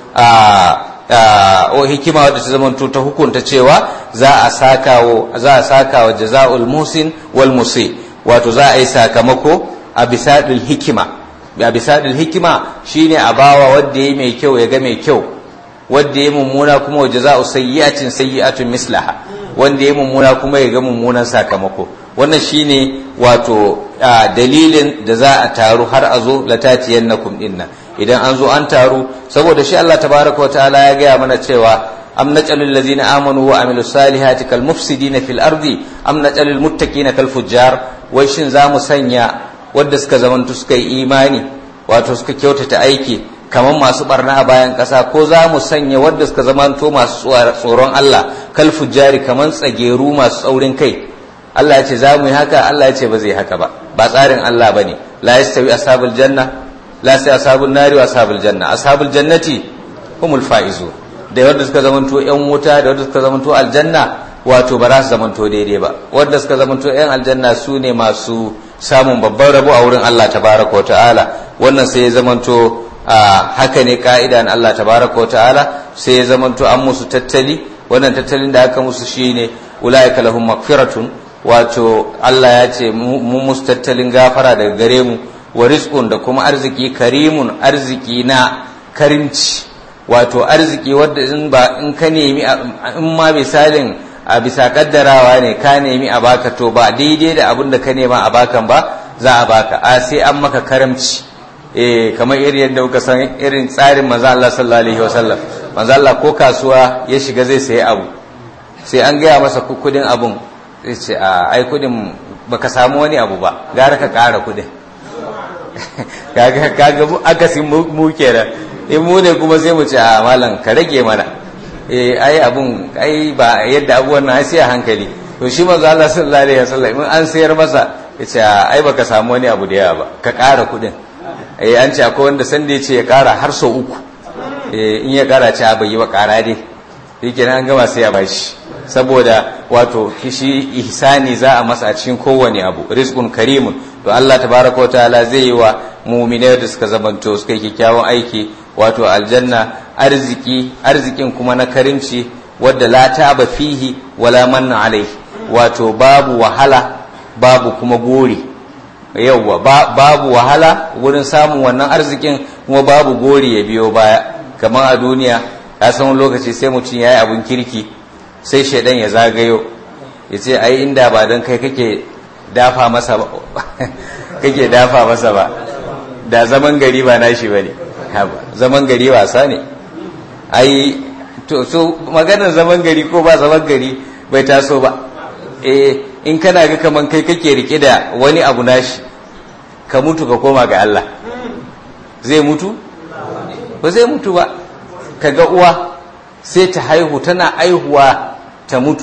[SPEAKER 2] a o hikima wadda ta zamanto ta hukunta cewa za a saka wa za a saka wa jazaul musin wal musi wato za a yi sakamako a bisadil hikima a bisadil hikima shine a bawa wanda ya mai kyau ya ga mai kyau wanda ya mummuna kuma wa jaza'u sayyi'atin sayyi'atun mislaha wanda ya mummuna kuma ya ga mummunan sakamako wannan shine wato dalilin da za a taru har a zo latatiyannakum dinna idan an zo an taru saboda shi Allah tabaraka wa ta'ala ya gaya mana cewa am naj'alul ladzina amanu wa amilus salihati kal mufsidina fil ardi am naj'alul muttaqina kal fujjar wai shin za mu sanya wadda suka zamantu suka yi imani wato suka kyautata aiki kamar masu barna a bayan ƙasa ko za mu sanya wadda suka zamanto masu tsoron Allah kal fujjari kamar tsageru masu tsaurin kai Allah ya ce za mu yi haka Allah ya ce ba zai haka ba ba tsarin Allah bane la yastawi ashabul janna la sai ashabul nari wa ashabul janna ashabul jannati humul faizu da wadda suka zamanto yan wuta da wadda suka zamanto aljanna wato ba za su zamanto daidai ba wadda suka zamanto yan aljanna su ne masu samun babban rabo a wurin Allah tabaraka wa ta'ala wannan sai ya zamanto haka ne ka'ida na Allah tabaraka wa ta'ala sai ya zamanto an musu tattali wannan tattalin da aka musu shine ulaika lahum magfiratun wato Allah ya ce mu musu tattalin gafara daga gare mu wa rizqun da kuma arziki karimun arziki na karimci wato arziki wadda in ba in ka nemi in ma misalin a bisa kaddarawa ne ka nemi a baka to ba daidai da abin da ka nema a bakan ba za a baka a sai an maka karamci eh kamar irin yadda kuka san irin tsarin manzo Allah sallallahu alaihi wasallam manzo Allah ko kasuwa ya shiga zai sayi abu sai an gaya masa kudin abun sai ce a ai kudin baka samu wani abu ba gara ka kara kudin kaga kaga akasin mu kenan in mu ne kuma sai mu ce a malam ka rage mana eh ai abun ai ba yadda abuwan nan sai a hankali to shi manzo Allah sallallahu alaihi wasallam in an sayar masa yace ai baka samu wani abu da yawa ba ka kara kudin eh an ce akwai wanda sanda yace ya kara har sau uku eh in ya kara ce a bai yi ba kara dai shikenan an gama sai ya bashi saboda wato kishi ihsani za a masa a cikin kowane abu rizqun karimun to Allah tabaraka wa ta'ala zai yi wa mu'minai da suka zamanto suka yi kyakkyawan aiki wato aljanna arziki arzikin kuma na karimci wadda la taba fihi wala manna alaihi wato babu wahala babu kuma gori yauwa babu wahala wurin samun wannan arzikin kuma babu gori ya biyo baya kamar a duniya ya san lokaci sai mutum ya yi abin kirki sai shaidan ya zagayo ya ce ai inda ba don kai kake dafa masa ba kake dafa masa ba da zaman gari ba nashi ba ne zaman gari wasa ne ai to so maganar zaman gari ko ba zaman gari bai taso ba eh in kana ga kaman kai kake rike da wani abu nashi ka mutu ka koma ga Allah zai mutu ba zai mutu ba ka ga uwa sai ta haihu tana aihuwa ta mutu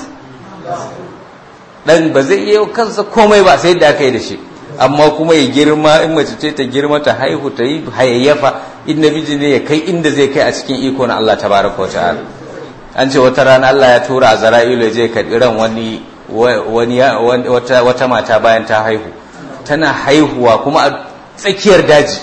[SPEAKER 2] dan ba zai iya kansa komai ba sai da aka yi da shi amma kuma ya girma in mace ce ta girma ta haihu ta yi hayayyafa in namiji ne ya kai inda zai kai a cikin iko na Allah tabaraka wa ta'ala an ce wata rana Allah ya tura a zara'ilu ya je karɓi ran wani wani wata wata mata bayan ta haihu tana haihuwa kuma a tsakiyar daji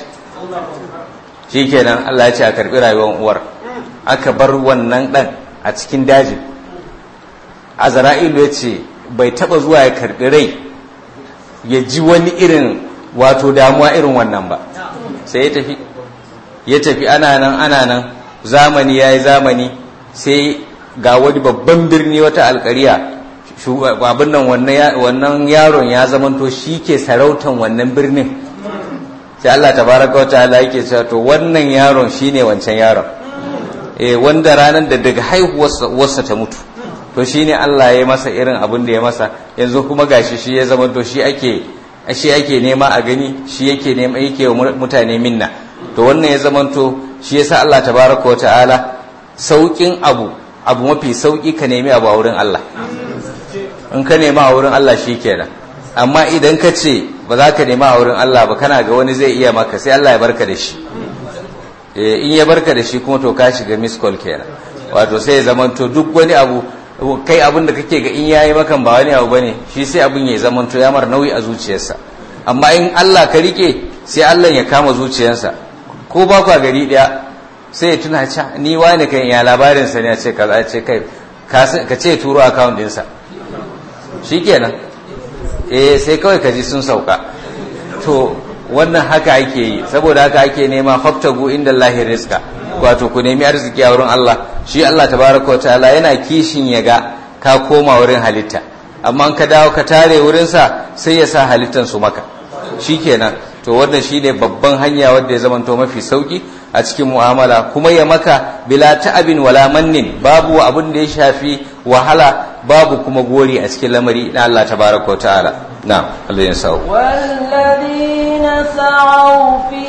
[SPEAKER 2] shikenan Allah ya ce a karɓi rayuwar uwar aka bar wannan dan a cikin dajin azra'ilu ya ce bai taba zuwa ya karɓi rai ya ji wani irin wato damuwa irin wannan ba sai ya tafi ya tafi ana nan ana nan zamani ya yi zamani sai ga wani babban birni wata alkariya abin nan wannan yaron ya zamanto shi ke sarautan wannan birnin sai Allah tabaraka wa ta'ala yake cewa to wannan yaron shine wancan yaron eh wanda ranar da daga haihuwarsa ta mutu to shine Allah ya masa irin abin da ya masa yanzu kuma gashi shi ya zama to shi ake shi ake nema a gani shi yake nema yake wa mutane minna to wannan ya zama to shi yasa Allah tabaraka wa ta'ala saukin abu abu mafi sauki ka nemi abu a wurin Allah in ka nema a wurin Allah shikenan amma idan ka ce ba za ka nema a wurin Allah ba kana ga wani zai iya maka sai Allah ya barka da shi in ya barka da shi kuma to ka shiga miss call kenan wato sai ya zamanto duk wani abu kai abin da kake ga in yayi makan ba wani abu bane shi sai abin ya zamanto ya mar nauyi a zuciyarsa amma in Allah ka rike sai Allah ya kama zuciyarsa ko ba kwa gari daya sai ya tuna ca ni wani kan ya labarin sa ne ya ce kaza ce kai ka ce turo account ɗinsa shikenan eh sai kawai ka ji sun sauka to wannan haka ake yi saboda haka ake nema faftagu inda lahi rizqa wato ku nemi arziki a wurin Allah shi Allah tabaraka wa ta'ala yana kishin ya ga ka koma wurin halitta amma ka dawo ka tare wurin sa sai ya sa halittan su maka shikenan to wannan shine babban hanya wanda ya zamanto mafi sauki a cikin mu'amala kuma ya maka bila ta'abin wala mannin babu abin da ya shafi wahala babu kuma gori a cikin lamari na Allah tabaraka wa ta'ala na'am Allah ya sa'u
[SPEAKER 1] والذين سعوا في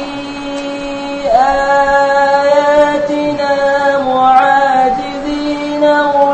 [SPEAKER 1] آياتنا معاجزين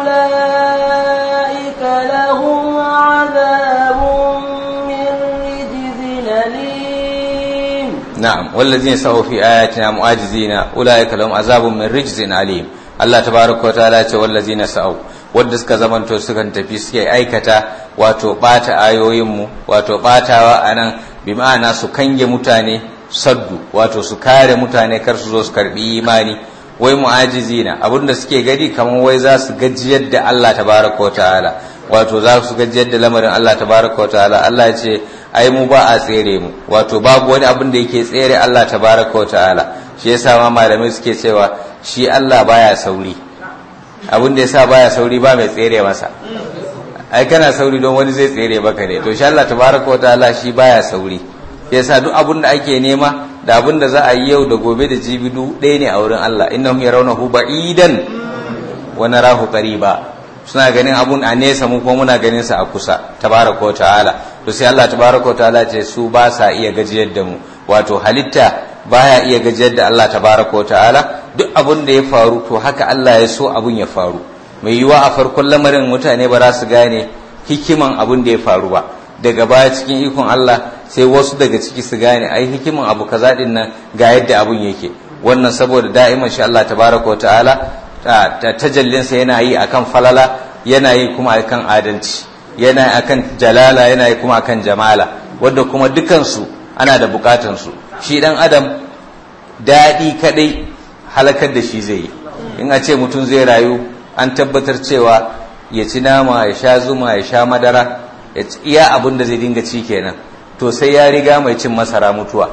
[SPEAKER 1] أولئك لهم عذاب من رجز أليم
[SPEAKER 2] نعم والذين سعوا في آياتنا معاجزين أولئك لهم عذاب من رجز أليم Allah tabaraka wa ta'ala ce wallazina sa'u wanda suka zamanto sukan tafi suke aikata wato bata ayoyinmu wato batawa anan bi ma'ana su kange mutane saddu wato su kare mutane kar su zo su karbi imani wai mu'ajizina abinda suke gani kamar wai za su gajiyar da Allah tabaraka wa ta'ala wato za su gajiyar da lamarin Allah tabaraka wa ta'ala Allah ya ce ai mu ba a tsere mu wato babu wani abin da yake tsere Allah tabaraka wa ta'ala shi yasa ma malamai suke cewa shi Allah baya sauri abin da yasa baya sauri ba mai tsere masa ai kana sauri don wani zai tsere baka ne to shi Allah tabaraka wataala shi baya sauri yasa duk abin da ake nema da abin da za a yi yau da gobe da jibi duk ɗaya ne a wurin Allah innahum yarawnahu ba'idan wa narahu qariba suna ganin abun a nesa mu kuma muna ganin sa a kusa tabaraka wa ta'ala to sai Allah tabaraka wa ta'ala ce su ba sa iya gajiyar da mu wato halitta baya iya gajiyar da Allah tabaraka wa ta'ala duk abun da ya faru to haka Allah ya so abun ya faru mai yiwa a farkon lamarin mutane ba za su gane hikiman abun da ya faru ba daga baya cikin ikon Allah sai wasu daga ciki su gane ai hikiman abu kaza din nan ga yadda abun yake wannan saboda da'iman shi Allah tabaraka wa ta'ala tajallinsa yana yi akan falala yana yi kuma akan adalci yana yi akan jalala yana yi kuma akan jamala wadda kuma dukansu ana da bukatansu shi dan adam daɗi kadai halakar da shi zai yi in a ce mutum zai rayu an tabbatar cewa ya ci nama ya sha zuma ya sha madara ya iya abin da zai dinga ci kenan to sai ya riga mai cin masara mutuwa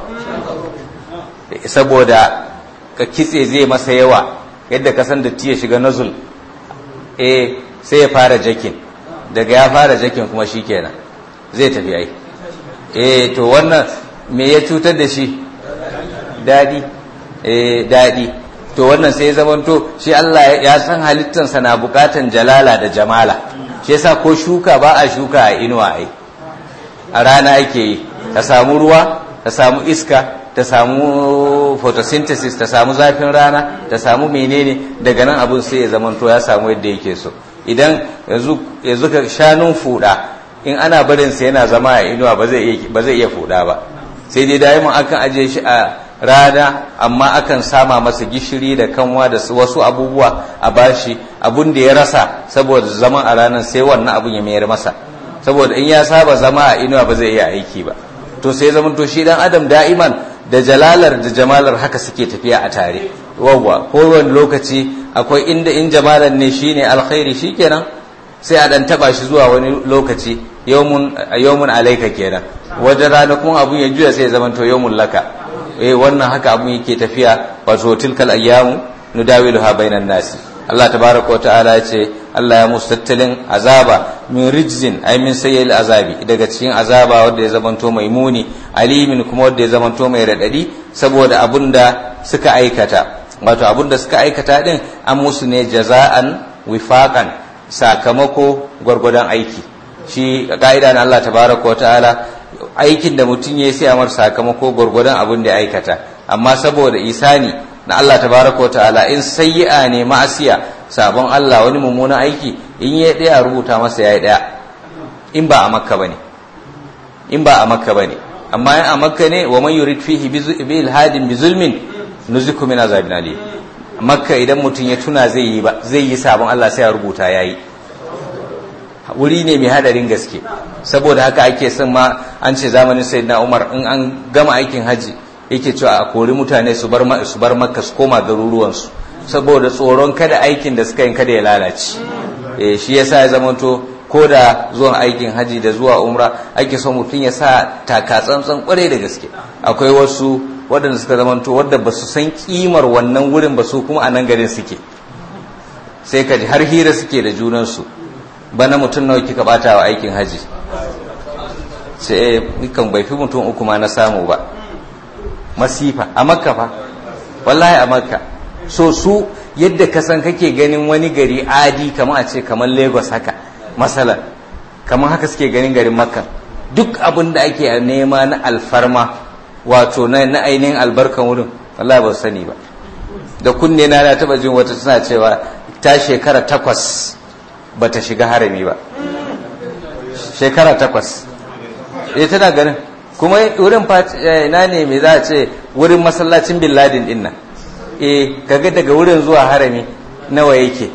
[SPEAKER 2] saboda ka kitse zai masa yawa yadda ka san datti ya shiga nazul eh sai ya fara jakin daga ya fara jakin kuma shi kenan zai tafi ai eh to wannan me ya cutar da shi dadi eh dadi to wannan sai ya zamanto shi Allah ya san halittansa na bukatan jalala da jamala shi yasa ko shuka ba a shuka a inuwa ai a rana ake yi ta samu ruwa ta samu iska ta samu photosynthesis ta samu zafin rana ta samu menene daga nan abun sai ya zamanto ya samu yadda yake so idan yanzu ka shanun fuda in ana barin sa yana zama a inuwa ba zai iya fuda ba sai dai daiman akan aje shi a rana amma akan sama masa gishiri da kanwa da wasu abubuwa a bashi abun da ya rasa saboda zaman a ranar sai wannan abun ya mayar masa saboda in ya saba zama a inuwa ba zai iya aiki ba to sai zaman to shi dan adam da'iman da jalalar da jamalar haka suke tafiya a tare wawwa kowane lokaci akwai inda in jamalar ne shine alkhairi shikenan sai a dan taba shi zuwa wani lokaci yawmun yawmun alaika kenan wajen ranakun abun ya juya sai zaman to yawmun laka eh wannan haka abun yake tafiya wato tilkal ayyamu nudawiluha bainan nasi Allah tabaraka wa ta'ala ya ce Allah ya musu tattalin azaba min rijzin ay min sayyil azabi daga cikin azaba wanda ya zamanto mai muni alimin kuma wanda ya zamanto mai radadi saboda abunda suka aikata wato abunda suka aikata din an musu ne jaza'an wifaqan sakamako gwargwadon aiki shi ka'ida na Allah tabaraka wa ta'ala aikin da mutum ya sai amar sakamako gwargwadon abin da ya aikata amma saboda isani na Allah tabaraka wa ta'ala in sayyi'a ne ma'asiya sabon Allah wani mummunan aiki in ya daya rubuta masa yayi daya in ba a makka bane in ba a makka bane amma in a makka ne wa man yurid fihi bi ilhadin bi zulmin nuziku min azabin alim makka idan mutum ya tuna zai yi ba zai yi sabon Allah sai ya rubuta yayi wuri ne mai hadarin gaske saboda haka ake son ma an ce zamanin sayyidina Umar in an gama aikin haji yake cewa a kori mutane su bar su bar makka su koma garuruwansu saboda tsoron kada aikin da suka yi kada ya lalace eh shi yasa ya zamanto ko da zuwan aikin haji da zuwa umra ake son mutum ya sa taka tsantsan kwarai da gaske akwai wasu waɗanda suka zamanto wadda ba su san kimar wannan wurin ba su kuma a nan garin suke sai ka ji har hira suke da junansu bana mutum nawa kika bata wa aikin haji sai kan bai fi mutum uku ma na samu ba masifa a makka fa wallahi a makka so su yadda ka san kake ganin wani gari adi kamar a ce kamar lagos haka masalan kamar haka suke ganin garin makka duk abin da ake nema na alfarma wato na ainihin albarkan wurin wallahi ba su sani ba da kunne na na taba jin wata tana cewa ta shekara takwas ba ta shiga harami ba shekara takwas ita tana ganin kuma wurin na ne mai za a ce wurin masallacin bin ladin din nan eh kaga daga wurin zuwa harami nawa yake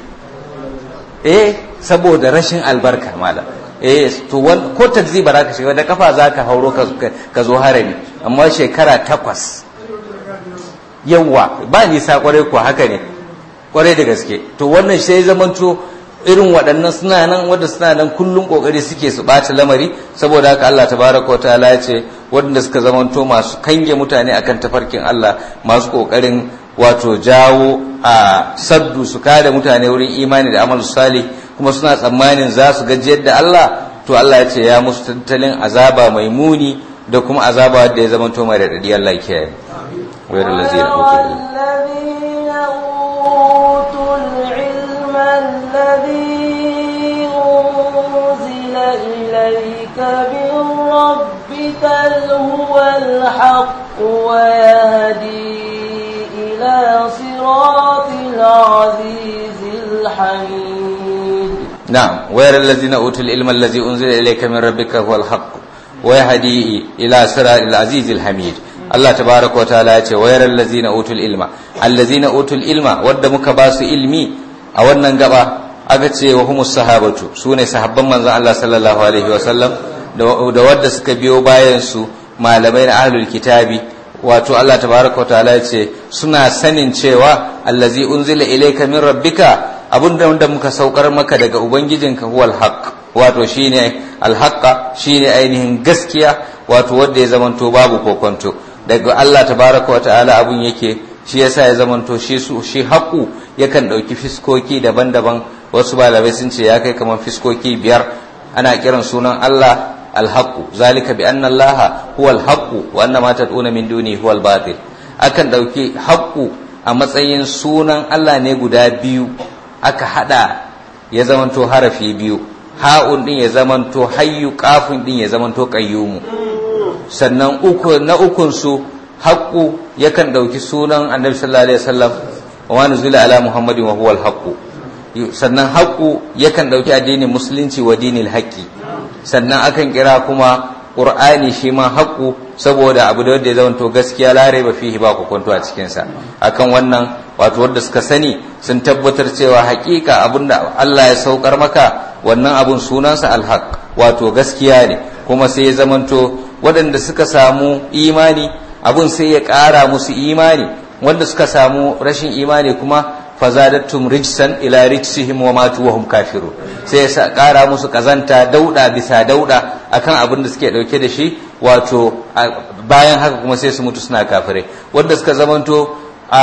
[SPEAKER 2] eh saboda rashin albarka malam eh to ko taxi ba za ka shiga da kafa za ka hauro ka zo harami amma shekara takwas yawa ba nisa kwarai ko haka ne kwarai da gaske to wannan sai zamanto irin waɗannan suna nan wadda suna nan kullum ƙoƙari suke su ɓata lamari saboda haka Allah tabaraka wa ta'ala ya ce waɗanda suka zamanto masu kange mutane akan tafarkin Allah masu ƙoƙarin wato jawo a saddu su kada mutane wurin imani da amal salih kuma suna tsammanin za su gajiyar da Allah to Allah ya ce ya musu tattalin azaba mai muni da kuma azaba da ya zama to mai radadi Allah ya kiyaye wayar lazina utul ilm
[SPEAKER 1] الذين أوتوا العلم الذي أنزل إليك من ربك هو الحق ويهدي إلى صراط العزيز الحميد
[SPEAKER 2] نعم ويرى الذين أوتوا العلم الذي أنزل إليك من ربك هو الحق ويهدي إلى صراط العزيز الحميد Allah tabaraka wa ta'ala ya ce wayar allazina utul ilma allazina utul ilma wadda muka ba su ilmi a wannan gaba aka ce wa humus sahabatu sune sahabban manzon Allah sallallahu alaihi wa sallam da wadda suka biyo bayan su malamai na ahlul kitabi wato Allah tabaraka wa ta'ala ya ce suna sanin cewa allazi unzila ilayka min rabbika abunda wanda muka saukar maka daga ubangijinka huwal haqq wato shine alhaqqa shine ainihin gaskiya wato wanda ya zamanto babu kokonto daga Allah tabaraka wata'ala abun yake shi yasa ya zamanto shi su shi haƙu yakan ɗauki fiskoki daban-daban wasu malamai sun ce ya kai kamar fiskoki biyar ana kiran sunan Allah alhaqu zalika bi anna Allah huwal haqu wa anna ma tad'una min duni huwal batil akan ɗauki haƙu a matsayin sunan Allah ne guda biyu aka hada ya zamanto harafi biyu ha'un din ya zamanto hayyu kafin din ya zamanto qayyumu sannan uku na ukun su haqqu yakan dauki sunan annabi sallallahu alaihi wasallam wa ma nuzila ala muhammadin wa huwal haqqu sannan haqqu yakan dauki addinin musulunci wa dinil haqqi sannan akan kira kuma qur'ani shi ma haqqu saboda abu da ya zamanto gaskiya lare ba fihi ba ku kwanto a cikin sa akan wannan wato wanda suka sani sun tabbatar cewa hakika abinda Allah ya saukar maka wannan abun sunansa alhaq wato gaskiya ne kuma sai ya zamanto waɗanda suka samu imani abun sai ya ƙara musu imani wanda suka samu rashin imani kuma fazadattum rijsan ila rijsihim wa matu wa hum kafiru sai ya ƙara musu kazanta dauda bisa dauda akan abin da suke dauke da shi wato bayan haka kuma sai su mutu suna kafirai wanda suka zamanto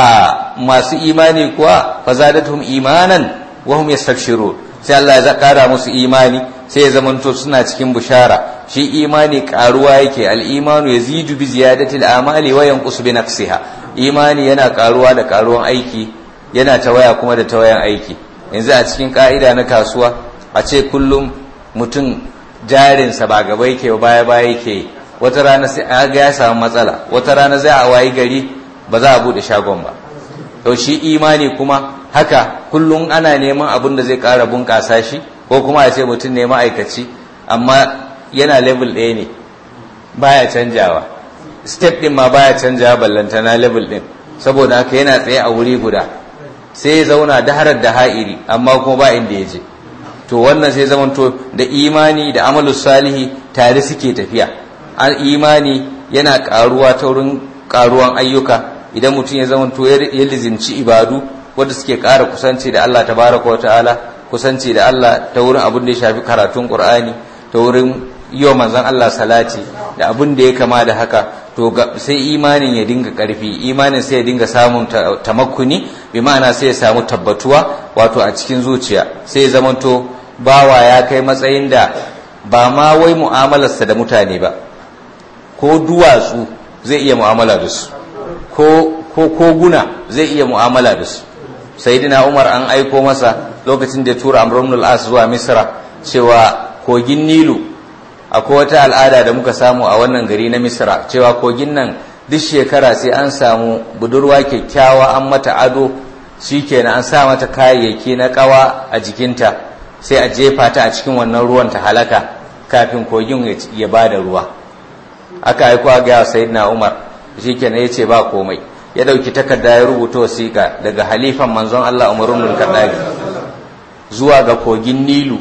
[SPEAKER 2] a masu imani kuwa fazadatum imanan wa hum yastabshirun sai Allah ya kara musu imani sai ya zamanto suna cikin bushara shi imani karuwa yake al-imanu yazidu bi ziyadati al-amali wa yanqusu bi nafsiha imani yana karuwa da karuwan aiki yana tawaya kuma da tawayan aiki yanzu a cikin ka'ida na kasuwa a ce kullum mutum jarinsa ba gaba yake baya baya yake wata rana sai ga ya samu matsala wata rana zai a wayi gari ba za a bude shagon ba to shi imani kuma haka kullum ana neman abin da zai ƙara bunƙasa shi ko kuma a ce mutum ne ma'aikaci amma yana level ɗaya ne baya canjawa step ɗin ma baya canjawa ballantana level ɗin saboda haka yana tsaye a wuri guda sai ya zauna daharar da ha'iri amma kuma ba inda ya je to wannan sai zamanto da imani da amalu salihi tare suke tafiya imani yana ƙaruwa ta wurin ƙaruwan ayyuka idan mutum ya zama to ya lizinci ibadu wanda suke ƙara kusanci da Allah tabaraka wata'ala kusanci da Allah ta wurin abin da ya shafi karatun Qur'ani ta wurin yi wa manzon Allah salati da abin da ya kama da haka to sai imanin ya dinga ƙarfi imanin sai ya dinga samun tamakkuni bi ma'ana sai ya samu tabbatuwa wato a cikin zuciya sai ya zama to bawa ya kai matsayin da ba ma wai mu'amalarsa da mutane ba ko duwatsu zai iya mu'amala da su ko koguna zai iya mu'amala da su sayyidina umar an aiko masa lokacin da ya tura amr ibn al-as zuwa misra cewa kogin nilu akwai wata al'ada da muka samu a wannan gari na misra cewa kogin nan duk shekara sai an samu budurwa kyakkyawa an mata ado shikenan an sa mata kayayyaki na kawa a jikinta sai a jefa ta a cikin wannan ruwan ta halaka kafin kogin ya bada ruwa aka aiko ga sayyidina umar shikenan yace ba komai ya dauki takarda ya rubuta wasiƙa daga halifan manzon Allah Umar ibn Khattab zuwa ga kogin Nilu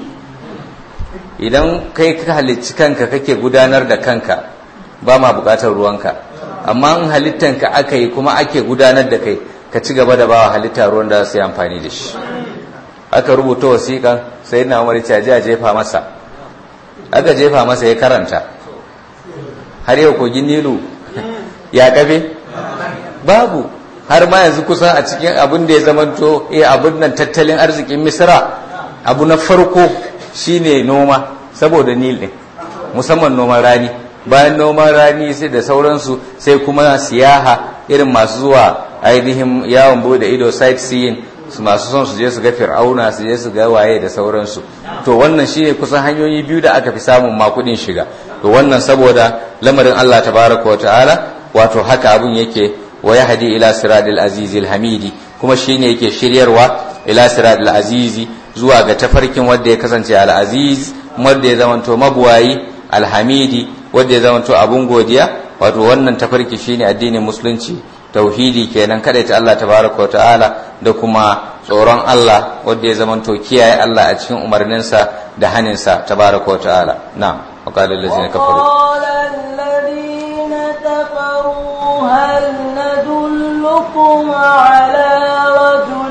[SPEAKER 2] idan kai ka halicci kanka kake gudanar da kanka ba ma buƙatar ruwanka amma in halittanka aka yi kuma ake gudanar da kai ka ci gaba da bawa halitta ruwan da su yi amfani da shi aka rubuta wasiƙan sai na umar ce a jefa masa aka jefa masa ya karanta har yau kogin nilu ya kafe babu har ma yanzu kusan a cikin abin da ya zamanto eh abin nan tattalin arzikin misra abu na farko shine noma saboda nil ɗin musamman noman rani bayan noman rani sai da sauransu sai kuma siyaha irin masu zuwa ainihin yawon bude ido sightseeing su masu son su je su ga fir'auna su je su ga waye da sauransu to wannan shine kusan hanyoyi biyu da aka fi samun makudin shiga to wannan saboda lamarin Allah tabaraka wa ta'ala wato haka abun yake wa yahdi ila siratil azizil hamidi kuma shine yake shiryarwa ila siratil azizi zuwa ga tafarkin wanda ya kasance al aziz wanda ya zamanto mabuwayi al hamidi wanda ya zamanto abun godiya wato wannan tafarki shine addinin musulunci tauhidi kenan kada ta Allah tabaraka wa ta'ala da kuma tsoron Allah wanda ya zamanto kiyaye Allah a cikin umarninsa da haninsa tabaraka wa ta'ala na'am wa qala allazina kafaru
[SPEAKER 1] الذين كفروا هل ندلكم على رجل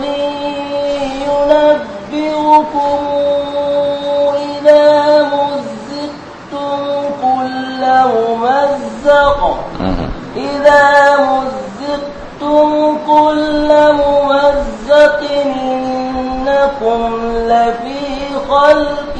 [SPEAKER 1] ينبئكم إذا مزقتم كل ممزق إذا مزقتم كل ممزق إنكم لفي خلق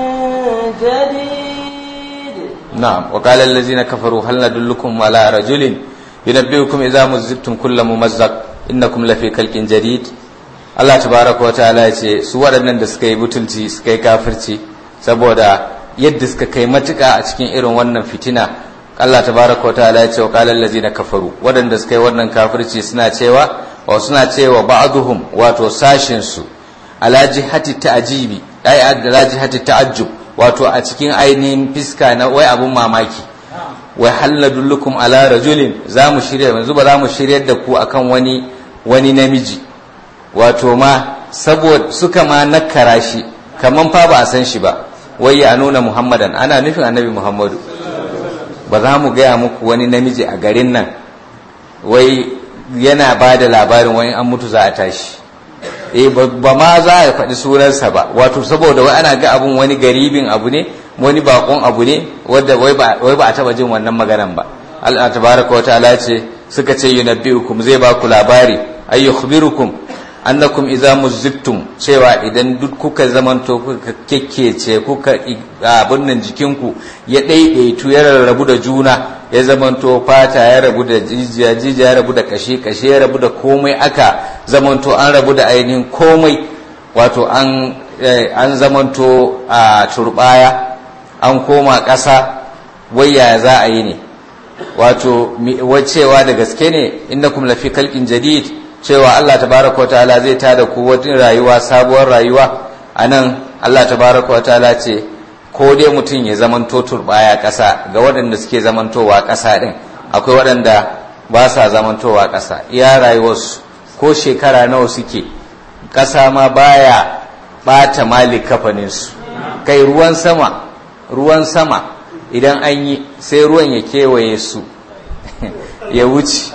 [SPEAKER 1] جديد
[SPEAKER 2] نعم وقال الذين كفروا هل ندلكم على رجل ينبئكم إذا مزقتم كل ممزق إنكم لفي خلق جديد Allah tabaraka wa ta'ala ya ce su waɗannan da suka yi butulci suka yi kafirci saboda yadda suka kai matuƙa a cikin irin wannan fitina Allah tabaraka wa ta'ala ya ce wa qala allazina kafaru waɗanda suka yi wannan kafirci suna cewa wa suna cewa ba'dhum wato sashin su ala jihati ta'jibi ai ala jihati ta'ajjub wato a cikin ainihin fiska na wai abun mamaki wai halla dullukum ala rajulin za mu shirya yanzu ba za mu shiryar da ku akan wani wani namiji wato ma saboda suka ma nakara shi kaman fa ba a san shi ba wai ya nuna muhammadan ana nufin annabi muhammadu ba za mu gaya muku wani namiji a garin nan wai yana ba da labarin wani an mutu za a tashi eh ba ma za a faɗi sunansa ba wato saboda wai ana ga abun wani garibin abu ne wani bakon abu ne wadda wai ba a taba jin wannan maganan ba Allah tabaraka wa ta'ala ce suka ce yunabbiukum zai ba ku labari ay yukhbirukum annakum idza muzittum cewa idan duk kuka zamanto kuka kekkece kuka abun nan jikinku ya daidaitu ya rarrabu da juna ya zamanto fata ya rabu da jijiya jijiya ya rabu da kashe kashe ya rabu da komai aka zamanto an rabu da ainihin komai wato an an zamanto a turbaya an koma ƙasa wayya za a yi ne wato wacewa da gaske ne innakum lafi kalkin jadid cewa Allah tabaraka wa ta'ala zai tada ku wata rayuwa sabuwar rayuwa anan Allah tabaraka wa ta'ala ce ko dai mutum ya zamanto turbaya ƙasa ga waɗanda suke zamantowa ƙasa ɗin akwai waɗanda ba sa zamantowa ƙasa iya rayuwarsu ko shekara nawa suke ƙasa ma baya ɓata malik kafaninsu kai ruwan sama ruwan sama idan an yi sai ruwan ya kewaye su ya wuce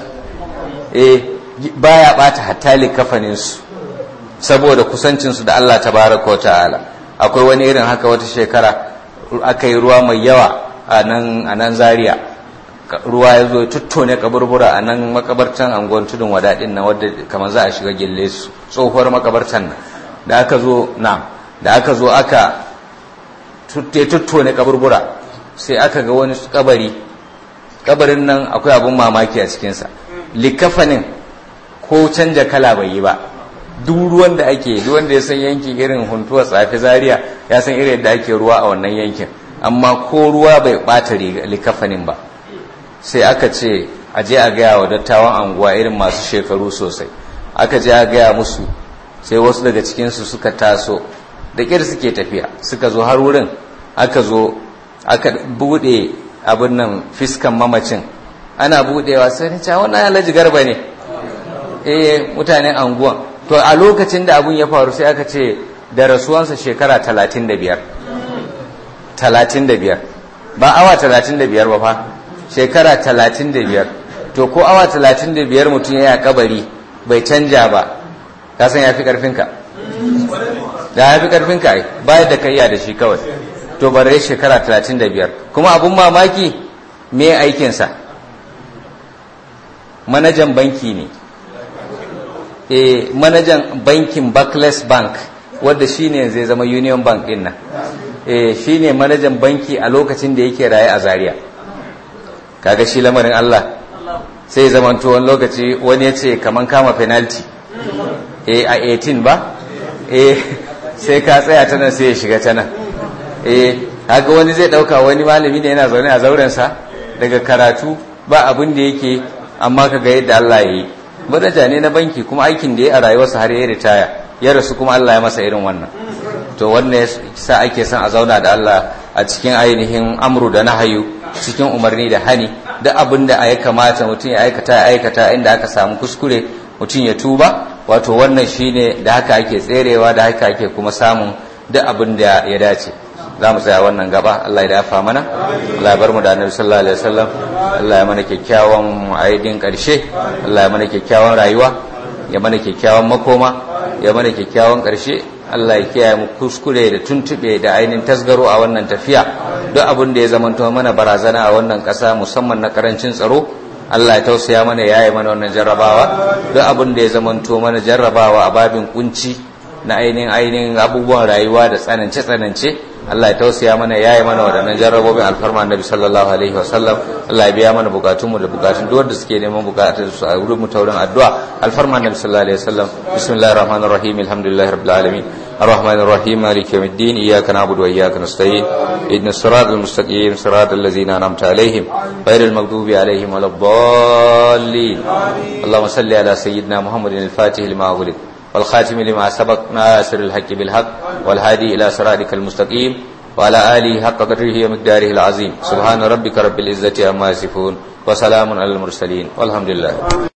[SPEAKER 2] eh baya ɓata hatta kafaninsu saboda kusancinsu da Allah tabaraka wa ta'ala akwai wani irin haka wata shekara aka yi ruwa mai yawa a nan zaria ruwa ya zo tuttone kaburbura a nan makabartan angon tudun wadaɗin na wadda kamar za a shiga gille su tsohuwar makabartan nan da aka zo na da aka zo aka tuttone kaburbura sai aka ga wani kabari kabarin nan akwai abun mamaki a cikinsa likafanin ko canja kala bai yi ba duk ruwan da ake duk wanda ya san yankin irin huntuwa tsafi zaria ya san irin yadda ake ruwa a wannan yankin amma ko ruwa bai bata likafanin ba sai aka ce a je a gaya wa dattawan anguwa irin masu shekaru sosai aka je a gaya musu sai wasu daga cikinsu suka taso da ƙir suke tafiya suka zo har wurin aka zo aka buɗe abin nan fiskan mamacin ana buɗewa sai ni ce wannan alhaji garba ne eh mutanen anguwan to a lokacin da abun ya faru sai aka ce da rasuwansa shekara talatin da biyar talatin da biyar ba awa talatin da biyar ba fa shekara talatin da biyar to ko awa talatin da biyar mutum ya kabari bai canja ba ka san ya fi karfinka da ya fi karfinka ai bayar da kayya da shi kawai to bare shekara talatin da biyar kuma abun mamaki me aikinsa manajan banki ne eh manajan bankin Barclays Bank wanda shine zai zama Union Bank din nan eh shine manajan banki a lokacin da yake raye a Zaria kaga shi lamarin Allah sai zamanto wani lokaci wani ya ce kaman kama penalty eh a 18 ba eh sai ka tsaya ta nan sai ya shiga ta nan eh haka wani zai dauka wani malami ne yana zaune a zaurensa daga karatu ba abin da yake amma ka ga yadda Allah ya yi manaja ne na banki kuma aikin da ya a rayuwarsa har ya ritaya ya rasu kuma Allah ya masa irin wannan to wannan sa ake son a zauna da Allah a cikin ainihin amru da nahayu cikin umarni da hani duk abin da ya kamata mutum ya aikata ya aikata inda aka samu kuskure mutum ya tuba wato wannan shine da haka ake tserewa da haka ake kuma samun duk abin da ya dace za mu tsaya wannan gaba Allah ya dafa mana Allah ya bar mu da Annabi sallallahu alaihi wasallam Allah ya mana kyakkyawan aidin karshe Allah ya mana kyakkyawan rayuwa ya mana kyakkyawan makoma ya mana kyakkyawan karshe Allah ya kiyaye mu kuskure da tuntube da ainihin tasgaro a wannan tafiya duk abin da ya zamanto mana barazana a wannan ƙasa musamman na karancin tsaro Allah ya tausaya mana ya yi mana wannan jarrabawa duk abin da ya zamanto mana jarrabawa a babin kunci na ainihin ainihin abubuwan rayuwa da tsanance tsanance Allah ya tausaya mana ya yi mana waɗannan jarrabobin alfarma annabi sallallahu alaihi wa sallam Allah ya biya mana bukatunmu da bukatun duk wanda suke neman bukatun su a wurin mu taurin addu'a alfarma annabi sallallahu alaihi wa sallam bismillahir rahmanir rahim alhamdulillahi rabbil alamin الرحمن الرحيم مالك يوم الدين إياك نعبد وإياك نستعين إن الصراط المستقيم صراط الذين أنعمت عليهم غير المغضوب عليهم ولا الضالين اللهم صل على سيدنا محمد الفاتح لما أغلق والخاتم لما سبق ناصر الحق بالحق والهادي إلى صراطك المستقيم وعلى آله حق قدره ومقداره العظيم سبحان ربك رب العزة عما يصفون وسلام على المرسلين والحمد لله